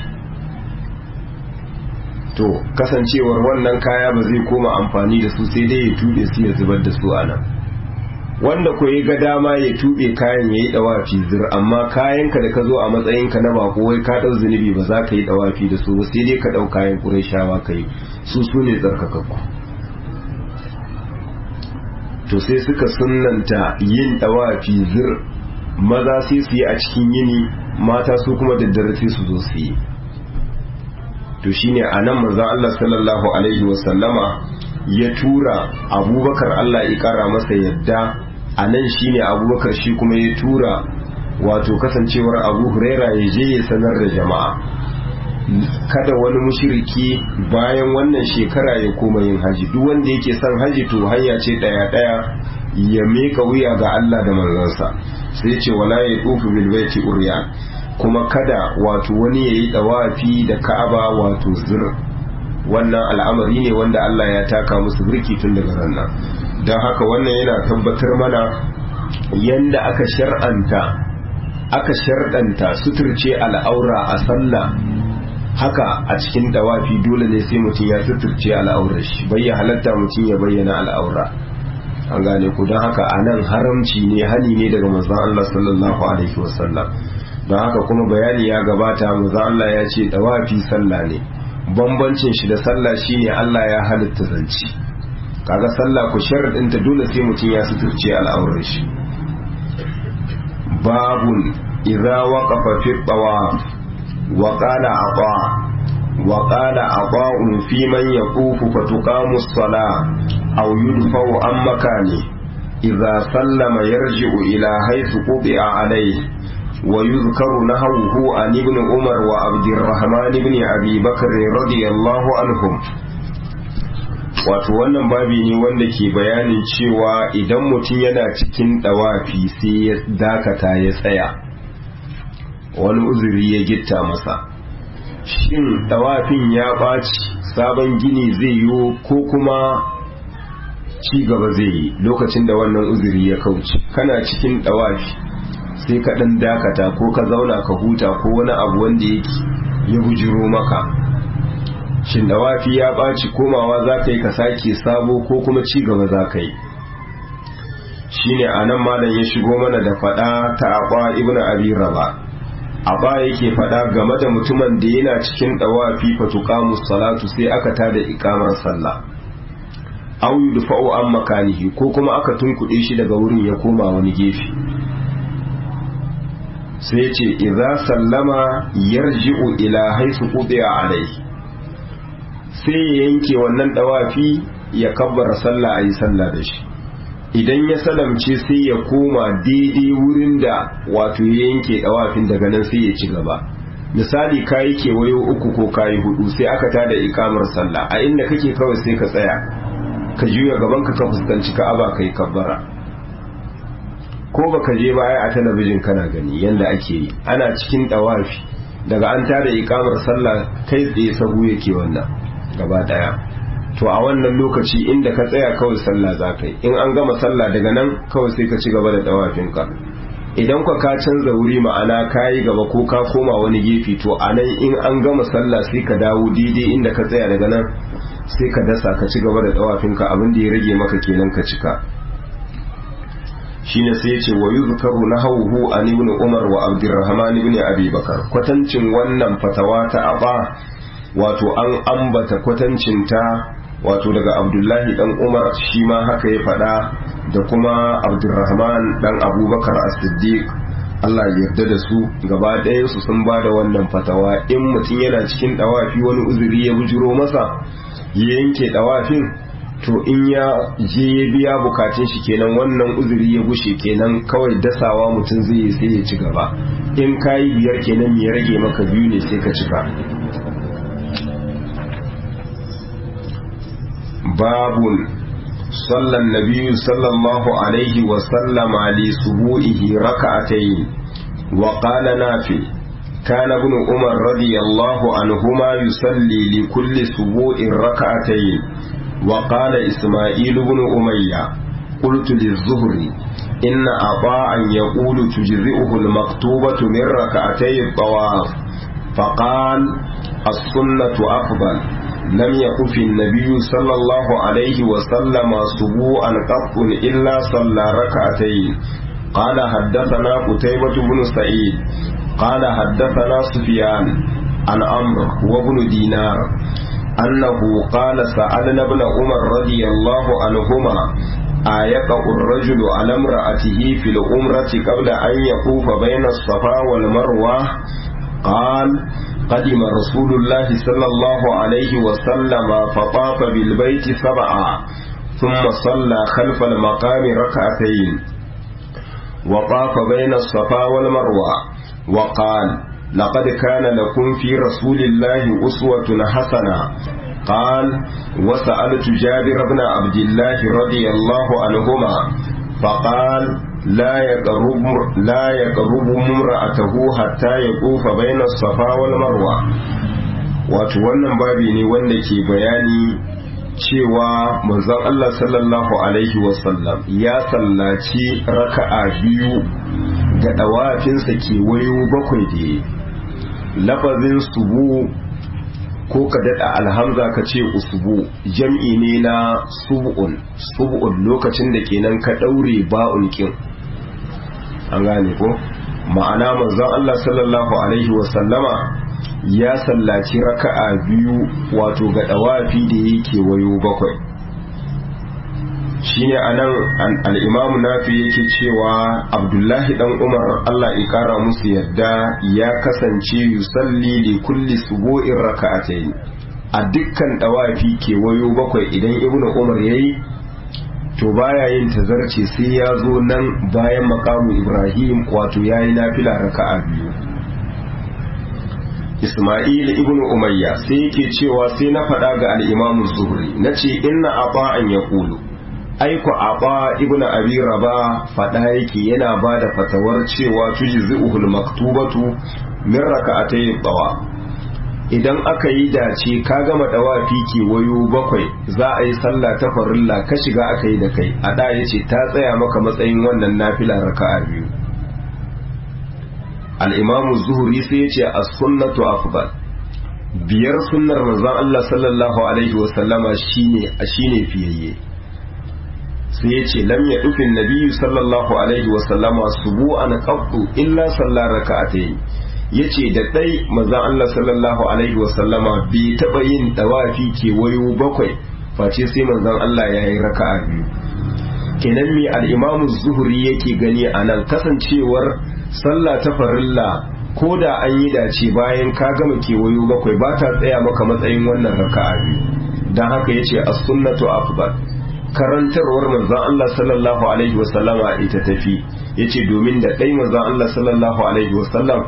[SPEAKER 1] to kasancewar wannan kaya ba zai koma amfani da su sai dai ya tuɓe su ya zubar da su a nan wanda ko ya ga dama ya tuɓe kayan ya yi ɗawafi zir amma kayanka da ka zo a matsayinka na bako wai ka ɗau zunubi ba za ka yi ɗawafi da su sai dai ka ɗau kayan ƙurayshawa ka yi su su ne tsarkakakku to sai suka sunanta yin ɗawafi zir maza sai su yi a cikin yini mata su kuma daddare sai su zo su yi to shine a nan manzon Allah sallallahu alaihi wasallama ya tura abubakar Allah ya kara masa yadda a nan shine abubakar shi kuma ya tura wato kasancewar abu huraira ya je ya sanar da jama'a kada wani mushiriki bayan wannan shekara ya koma yin haji duk wanda yake son haji to hanya ce daya daya ya meka wuya ga Allah da manzansa sai ce wala ya tufu bil baiti uryan kuma kada wato wani yayi dawafi da Ka'aba wato zir wannan al'amari ne wanda Allah ya taka musu birki tun daga ranar don haka wannan yana tabbatar mana yanda aka shar'anta aka shar'anta suturce al'aura a sallah haka a cikin dawafi dole ne sai mutum ya suturce al'aurar shi bai ya halatta mutum ya bayyana al'aura an gane ku don haka a nan haramci ne hani ne daga manzon Allah sallallahu alaihi wasallam don haka kuma bayani ya gabata manzon Allah ya ce dawafi sallah ne bambancin shi da sallah shine Allah ya halitta zanci kaga sallah ku sharadinta dole sai mutum ya suturce al'aurar shi babun idza waqafa fi tawaf wa qala ata wa qala ata'un fi man yaqufu fa tuqamu as-salah aw yudfa'u an makani idza sallama yarji'u ila haythu qubi'a alayhi ويذكر نهوه عن ابن عمر وعبد الرحمن بن أبي بكر رضي الله عنهم wato wannan babi ne wanda ke bayanin cewa idan mutum yana cikin dawafi sai ya dakata ya tsaya wani uzuri ya gitta masa shin dawafin ya ɓaci sabon gini zai yiwu ko kuma ci gaba zai yi lokacin da wannan uzuri ya kauce kana cikin dawafi sai ka dan dakata ko ka zauna ka huta ko wani abu wanda yake ya bujiro maka shin dawafi ya ɓaci komawa za ka yi ka sake sabo ko kuma ci gaba za ka yi shine a nan malam ya shigo mana da faɗa ta aɓa ibn abi raba aɓa yake faɗa game da mutumin da yana cikin dawafi fatuqamu salatu sai aka tada ikamar sallah aw yudfa'u an makanihi ko kuma aka tunkuɗe shi daga wurin ya koma wani gefe sai ce idza sallama yarji'u ila haythu qudiya alayhi sai ya yanke wannan dawafi ya kabbara sallah ayi sallah da shi idan ya salamce sai ya koma daidai wurin da wato ya yanke dawafin daga nan sai ya ci gaba misali kayi kewayo uku ko kayi hudu sai aka tada ikamar sallah a inda kake kawai sai ka tsaya ka juya gaban ka ka fuskanci ka'aba kai kabbara ko baka je baya a talabijin kana gani yanda ake yi ana cikin dawafi daga an tada ikamar sallah kai tsaye sahu yake wannan gaba daya to a wannan lokaci inda ka tsaya kawai sallah za ka yi in an gama sallah daga nan kawai sai ka ci gaba da dawafinka idan ka ka canza wuri ma'ana ka yi gaba ko ka koma wani gefe to a nan in an gama sallah sai ka dawo daidai inda ka tsaya daga nan sai ka dasa ka ci gaba da dawafinka abin da ya rage maka kenan ka cika shine sai ya ce wa yuzkaru nahawhu an ibn umar wa abdurrahman ibn abi bakar kwatancin wannan fatawa ta aba wato an ambata kwatancin ta wato daga abdullahi dan umar shi ma haka ya faɗa da kuma abdurrahman dan abubakar as-siddiq Allah ya yarda da su gaba ɗayansu sun ba da wannan fatawa in mutum yana cikin ɗawafi wani uzuri ya bujiro masa ya yanke ɗawafin to in ya je ya biya bukatun shi kenan wannan uzuri ya gushe kenan kawai dasawa mutum zai yi sai ya ci gaba in kayi biyar kenan ya rage maka biyu ne sai ka cika babun صلى النبي صلى الله عليه وسلم لسبوئه ركعتين وقال نافع كان ابن عمر رضي الله عنهما يصلي لكل سبوء ركعتين وقال إسماعيل بن أمية قلت للزهري إن أطاعا يقول تجزئه المكتوبة من ركعتي الطواف فقال السنة أفضل لم يكن في النبي صلى الله عليه وسلم سبوعا قط إلا صلى ركعتين قال حدثنا قتيبة بن سعيد قال حدثنا سفيان عن عمرو وابن دينار أنه قال سألنا ابن عمر رضي الله عنهما آيقع الرجل على امرأته في الأمرة قبل أن يطوف بين الصفا والمروة قال قدم رسول الله صلى الله عليه وسلم فطاف بالبيت سبعا ثم صلى خلف المقام ركعتين وطاف بين الصفا والمروة وقال لقد كان لكم في رسول الله أسوة حسنة قال وسألت جابر بن عبد الله رضي الله عنهما فقال لا يقرب لا يقرب امرأته حتى يطوف بين الصفا والمروة wato wannan babi ne wanda ke bayani cewa manzon Allah sallallahu alaihi wasallam ya sallaci raka'a biyu ga dawafinsa ke wayo bakwai da lafazin subu ko ka daɗa alhamza ka ce usubu jam'i ne na sub'un sub'un lokacin da kenan ka ɗaure ba'un kin an gane ko ma'ana manzon Allah sallallahu alaihi wasallama ya sallaci raka'a biyu wato ga dawafi da yake wayo bakwai shine anan al-imam nafi yake cewa abdullahi dan umar Allah ya kara musu yadda ya kasance yusalli li kulli subu'in raka'atayn a dukkan dawafi ke wayo bakwai idan ibnu umar yayi to baya yin tazarce sai ya zo nan bayan makamu ibrahim wato yayi nafila raka'a biyu Ismail ibn Umayya sai yake cewa sai na faɗa ga al-Imam Zuhri nace inna aba'an yaqulu aiko aba ibn Abi Raba faɗa yake yana ba da fatawar cewa tujzi'uhul maktubatu min raka'atay tawa idan aka yi dace ka gama dawafi kewayo bakwai za a yi sallah ta farilla ka shiga aka yi da kai a da ya ce ta tsaya maka matsayin wannan nafila raka'a biyu al'imamu zuhuri sai ya ce a sunnatu afdal biyar sunnar manzon Allah sallallahu alaihi wasallama shine shine fiyayye sai ya ce lam ya dufin nabiyyu sallallahu alaihi wasallama subu'an qattu illa sallar raka'atayn yace da dai manzon Allah sallallahu alaihi wasallama bai taba yin dawafi kewayo bakwai face sai manzon Allah yayi raka'a biyu kenan me al-Imam Zuhri yake gani anan kasancewar sallah ta farilla ko da an yi dace bayan ka gama kewayo bakwai ba ta tsaya maka matsayin wannan raka'a biyu dan haka yace as-sunnatu afdal karantarwar manzon Allah sallallahu alaihi wasallama ita tafi yace domin da dai manzon Allah sallallahu alaihi wasallam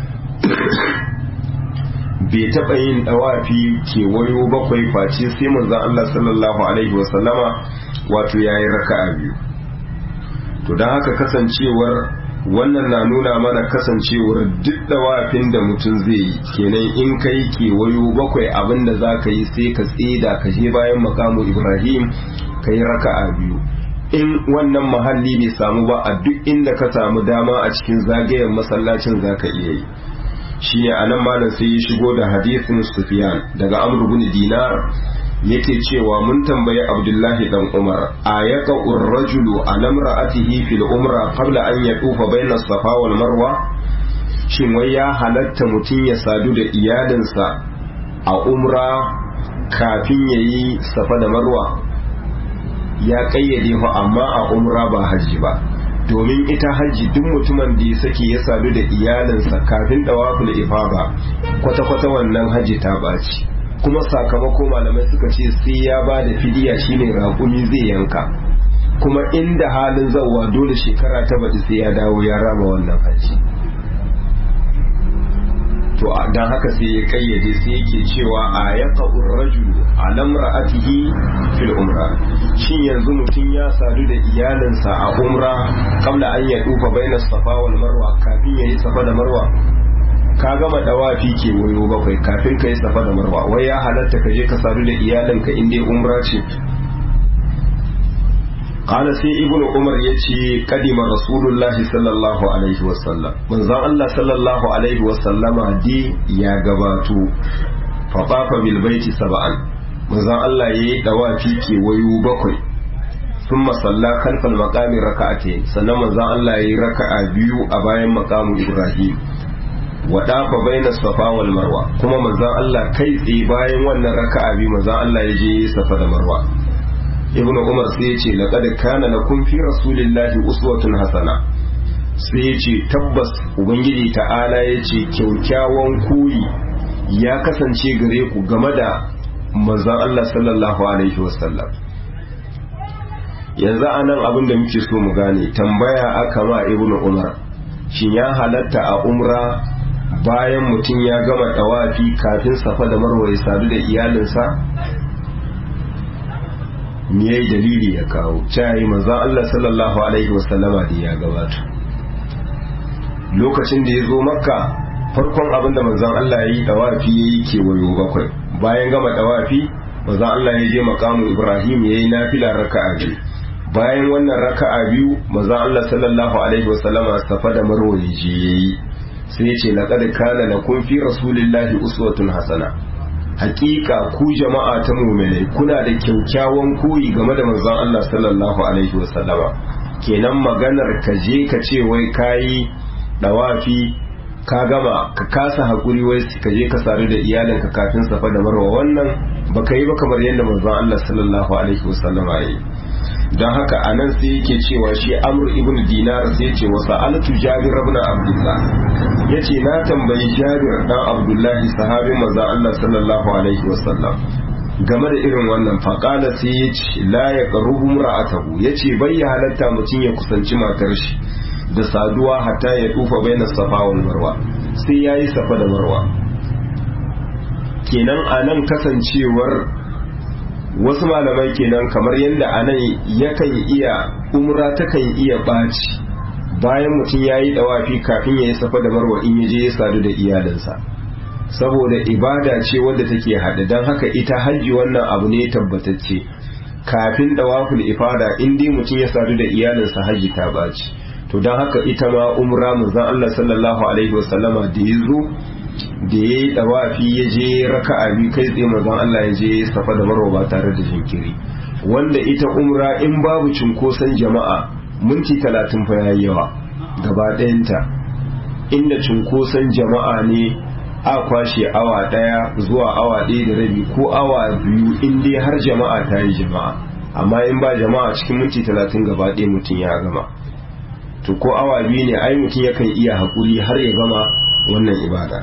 [SPEAKER 1] bai taɓa yin ɗawafi kewayo bakwai face sai manzon Allah sallallahu alaihi wasallama wato yayi raka'a biyu to don haka kasancewar wannan na nuna mana kasancewar duk ɗawafin da mutum zai yi kenan in kai kewayo bakwai abin da za ka yi sai ka tseda ka je bayan makamu ibrahim ka yi raka'a biyu in wannan mahalli bai samu ba a duk inda ka samu dama a cikin zagayen masallacin za ka iya yi shine anan malam sai ya shigo da hadisin Sufyan daga Amr ibn Dinar yake cewa mun tambayi Abdullahi dan Umar ayaka ar-rajulu ala imra'atihi fil umra qabla an yatufa bayna safa wal marwa shin wai ya halatta mutum ya sadu da iyalinsa a umra kafin yayi safa da marwa ya kayyade fa amma a umra ba haji ba domin ita hajji duk mutumin da ya sake ya sadu da iyalinsa kafin dawaful ifada kwata-kwata wannan hajji ta ɓaci kuma sakamako malamai suka ce sai ya ba da fidiya shine raƙumi zai yanka kuma inda halin zauwa dole shekara ta baɗi sai ya dawo ya rama wannan hajji to don haka sai ya kayyade sai yake cewa a yaka rajulu a lamra'atihi fil umra shin yanzu mutum ya sadu da iyalinsa a umra kabla an ya dufa baina safa wal marwa kafin yayi safa da marwa ka gama dawafi ke wayo bakwai kafin ka yi safa da marwa wai ya halatta ka je ka sadu da iyalinka in dai umra ce قال سي ابن عمر يتي قدم رسول الله صلى الله عليه وسلم من زان الله صلى الله عليه وسلم دي يا غباتو فطاف بالبيت سبعا من زان الله يي دوافي كي ويو بكوي ثم صلى خلف المقام ركعتين sannan manzon Allah yayi raka'a biyu a bayan maqamu Ibrahim wa dafa baina safa wal marwa kuma manzon Allah kai tsaye bayan wannan raka'a biyu manzon Allah ya je safa da marwa ibnu umar sai ya ce laqad kana lakum fi rasulillahi uswatun hasana sai ya ce tabbas ubangiji ta'ala ya ce kyaukyawan koyi ya kasance gare ku game da manzon Allah sallallahu alaihi wasallam yanzu anan abin da muke so mu gane tambaya aka ma ibnu umar shin ya halatta a umra bayan mutum ya gama tawafi kafin safa da marwa ya sadu da iyalinsa me yayi dalili ya kawo cayi manzon Allah sallallahu alaihi wasallama da ya gabata lokacin da ya zo makka farkon abin da manzon Allah ya yi dawafi ya yi kewayo bakwai bayan gama dawafi manzon Allah ya je makamu Ibrahim ya yi nafila raka'a biyu bayan wannan raka'a biyu manzon Allah sallallahu alaihi wasallama safa da marwa ya je yayi sai ya ce laqad kana lakum fi rasulillahi uswatun hasana hakika ku jama'a ta mu'minai kuna da kyaukyawan koyi game da manzon Allah sallallahu alaihi wasallama kenan maganar ka je ka ce wai kayi dawafi ka gama ka kasa hakuri wai ka je ka sadu da iyalinka kafin safa da marwa wannan baka yi ba kamar yadda manzon Allah sallallahu alaihi wasallama yayi don haka a nan sai yake cewa shi amur ibn dinar sai ce wa sa'alatu jabir ibn abdullah yace na tambayi jabir dan abdullahi sahabin manzon Allah sallallahu alaihi wasallam game da irin wannan faqala sai yace la yaqrubu ra'atahu yace bai ya halatta mutum ya kusanci matar shi da saduwa hatta ya tufa bainas safa wal marwa sai yayi safa da marwa kenan anan kasancewar wasu malamai kenan kamar yadda anan yakan iya umra takan iya ɓaci bayan mutum ya yi ɗawafi kafin ya yi safa da marwa in ya je ya sadu da iyalinsa saboda ibada ce wadda take haɗe don haka ita hajji wannan abu ne tabbatacce kafin dawaful ifada in dai mutum ya sadu da iyalinsa hajji ta baci to don haka ita ma umra manzon Allah sallallahu alaihi wasallama da ya zo da ya yi dawafi ya je raka'a biyu kai tsaye manzon Allah ya je safa da marwa ba tare da jinkiri wanda ita umra in babu cunkoson jama'a minti talatin fa yayi yawa gaba ɗayanta inda cunkoson jama'a ne a kwashe awa ɗaya zuwa awa ɗaya da rabi ko awa biyu in dai har jama'a ta yi jama'a amma in ba jama'a cikin minti talatin gaba ɗaya mutum ya gama to ko awa biyu ne ai mutum yakan iya haƙuri har ya gama wannan ibada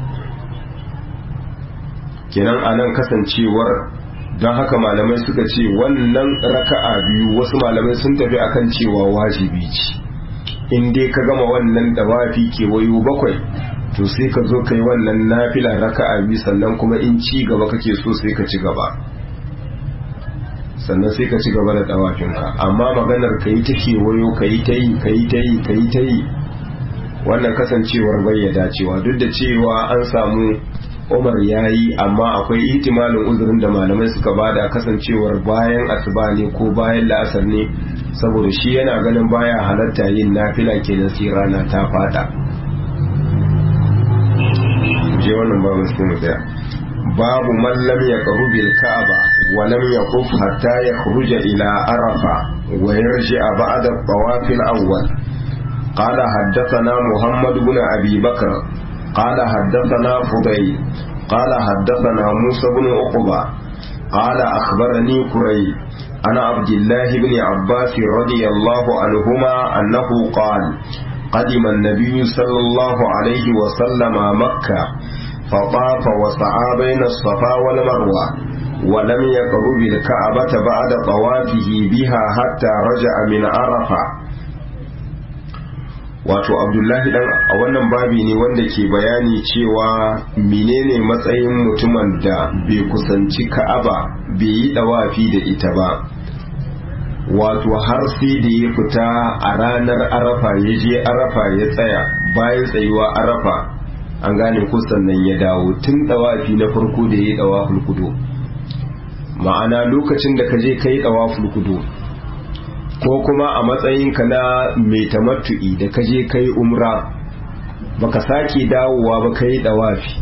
[SPEAKER 1] kenan a nan kasancewar don haka malamai suka ce wannan raka'a biyu wasu malamai sun tafi akan cewa wajibi ce in dai ka gama wannan dawafi kewayo bakwai to sai ka zo ka yi wannan nafila raka'a biyu sannan kuma in ci gaba kake so sai ka ci gaba sannan sai ka ci gaba da dawafinka amma maganar ka yi ta kewayo ka yi ta yi ka yi ta yi ka yi ta yi wannan kasancewar bayyada cewa duk da cewa an samu umar ya yi amma akwai ihtimalin uzurin da malamai suka bada kasancewar bayan asuba ne ko bayan la'asar ne saboda shi yana ganin baya halatta yin nafila kenan sai rana ta fada je wannan babu sai mu tsaya babu man lam yaqru bil ka'aba wa lam yaquf hatta yakhruja ila arafa wa yarji'a ba'da at-tawaf al-awwal قال حدثنا محمد بن أبي بكر قال حدثنا فضيل قال حدثنا موسى بن عقبة قال أخبرني كري أنا عبد الله بن عباس رضي الله عنهما أنه قال قدم النبي صلى الله عليه وسلم مكة فطاف وسعى بين الصفا والمروة ولم يقرب الكعبة بعد طوافه بها حتى رجع من عرفة wato abdullahi dan a wannan babi ne wanda ke bayani cewa menene matsayin mutumin da bai kusanci ka'aba bai yi dawafi da ita ba wato har sai da ya fita a ranar arafa ya je arafa ya tsaya bayan tsayuwa arafa an gane kusan nan ya dawo tun dawafi na farko da ya yi dawaful kudu ma'ana lokacin da ka je ka yi dawaful kudu ko kuma a matsayinka na mai tamattu'i da kaje kai umra baka sake dawowa ba kai dawafi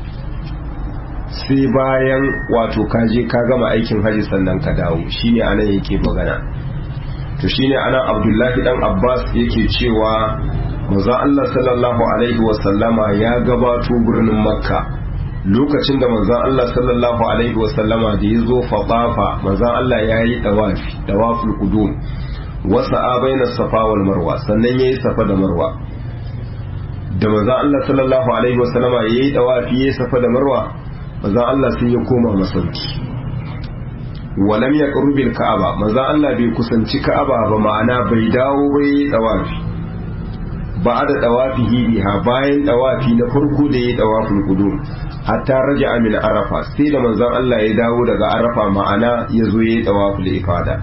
[SPEAKER 1] sai bayan wato kaje ka gama aikin haji sannan ka dawo shine anan yake magana to shine anan Abdullahi dan Abbas yake cewa manzo Allah sallallahu alaihi wa sallama ya gabato birnin Makka lokacin da manzon Allah sallallahu alaihi wa sallama da yazo fadafa manzon Allah yayi dawafi dawaful qudum wasa baina safa wal marwa sannan yayi safa da marwa da manzo Allah sallallahu alaihi wasallama yayi dawafi yayi safa da marwa manzo Allah sai ya koma masauki walam yaqrub bil ka'aba manzo Allah bai kusanci ka'aba ba ma'ana bai dawo bai dawafi ba da dawafihi biha bayan dawafi na farko da yayi dawaful qudum hatta raja'a min arafa sai da manzon Allah ya dawo daga arafa ma'ana ya zo yayi dawaful ifada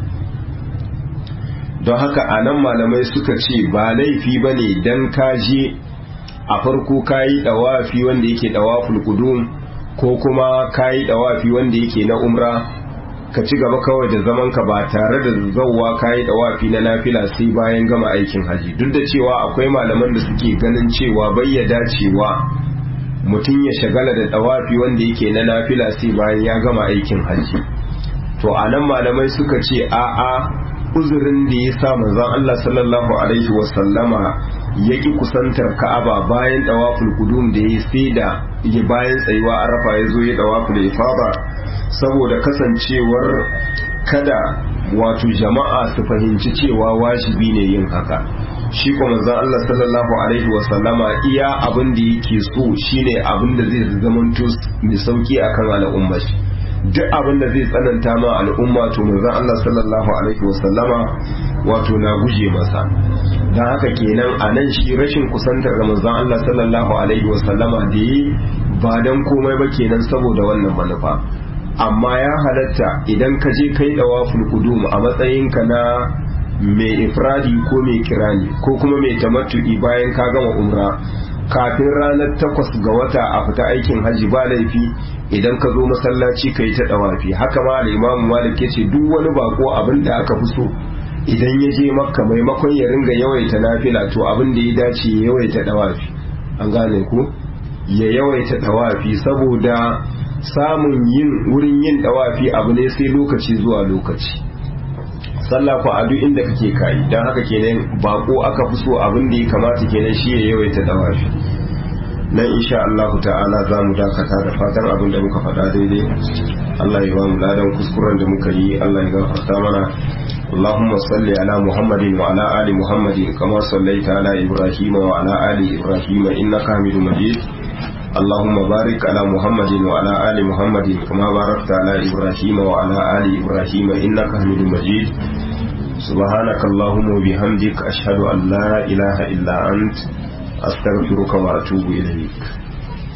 [SPEAKER 1] don haka a nan malamai suka ce ba laifi ba ne don kaji a farko kayi dawafi wanda yake dawaful kudum ko kuma kayi dawafi wanda yake na umra ka ci gaba kawai da zaman ka ba tare da zauwa kayi dawafi na nafila sai bayan gama aikin haji duk da cewa akwai malaman da suke ganin cewa bayyada cewa mutum ya shagala da dawafi wanda yake na nafila sai bayan ya gama aikin haji to a nan malamai suka ce a'a uzurin da ya sa manzon Allah sallallahu alaihi wasallama ya ki kusantar Ka'aba bayan dawaful qudum da ya sai da ya bayan tsayuwa Arafa ya zo ya dawaful ifada saboda kasancewar kada wato jama'a su fahimci cewa wajibi ne yin haka shi kuma manzon Allah sallallahu alaihi wasallama iya abin da yake so shine abin da zai zamanto mai sauki akan al'umma shi duk abin da zai tsananta ma al'umma to manzon Allah sallallahu alaihi wasallama wato na guje masa dan haka kenan a nan shi rashin kusantar da manzon Allah sallallahu alaihi wasallama da yi ba dan komai ba kenan saboda wannan manufa amma ya halatta idan ka je kai dawaful qudum a matsayinka na mai ifradi ko mai kirani ko kuma mai tamattu'i bayan ka gama umra kafin ranar takwas ga wata a fita aikin hajji ba laifi idan ka zo masallaci ka yi ta dawafi haka ma al'imamu malik ya ce duk wani bako abin da aka fi so idan ya je makka maimakon ya ringa yawaita nafila to abin da ya dace ya yawaita dawafi an gane ku ya yawaita dawafi saboda samun yin wurin yin dawafi abu ne sai lokaci zuwa lokaci sallah ko a duk inda kake kai dan haka kenan bako aka fi so abin da ya kamata kenan shi ya yawaita dawafi nan insha Allah ta'ala za mu dakata da fatan abin da muka faɗa daidai Allah ya ba mu ladan kuskuren da muka yi Allah ya gafarta mana اللهم صل على محمد وعلى آل محمد كما صليت على إبراهيم وعلى آل إبراهيم إنك حميد مجيد اللهم بارك على محمد وعلى آل محمد كما باركت على إبراهيم وعلى آل إبراهيم إنك حميد مجيد سبحانك اللهم وبحمدك أشهد أن لا إله إلا أنت أستغفرك وأتوب إليك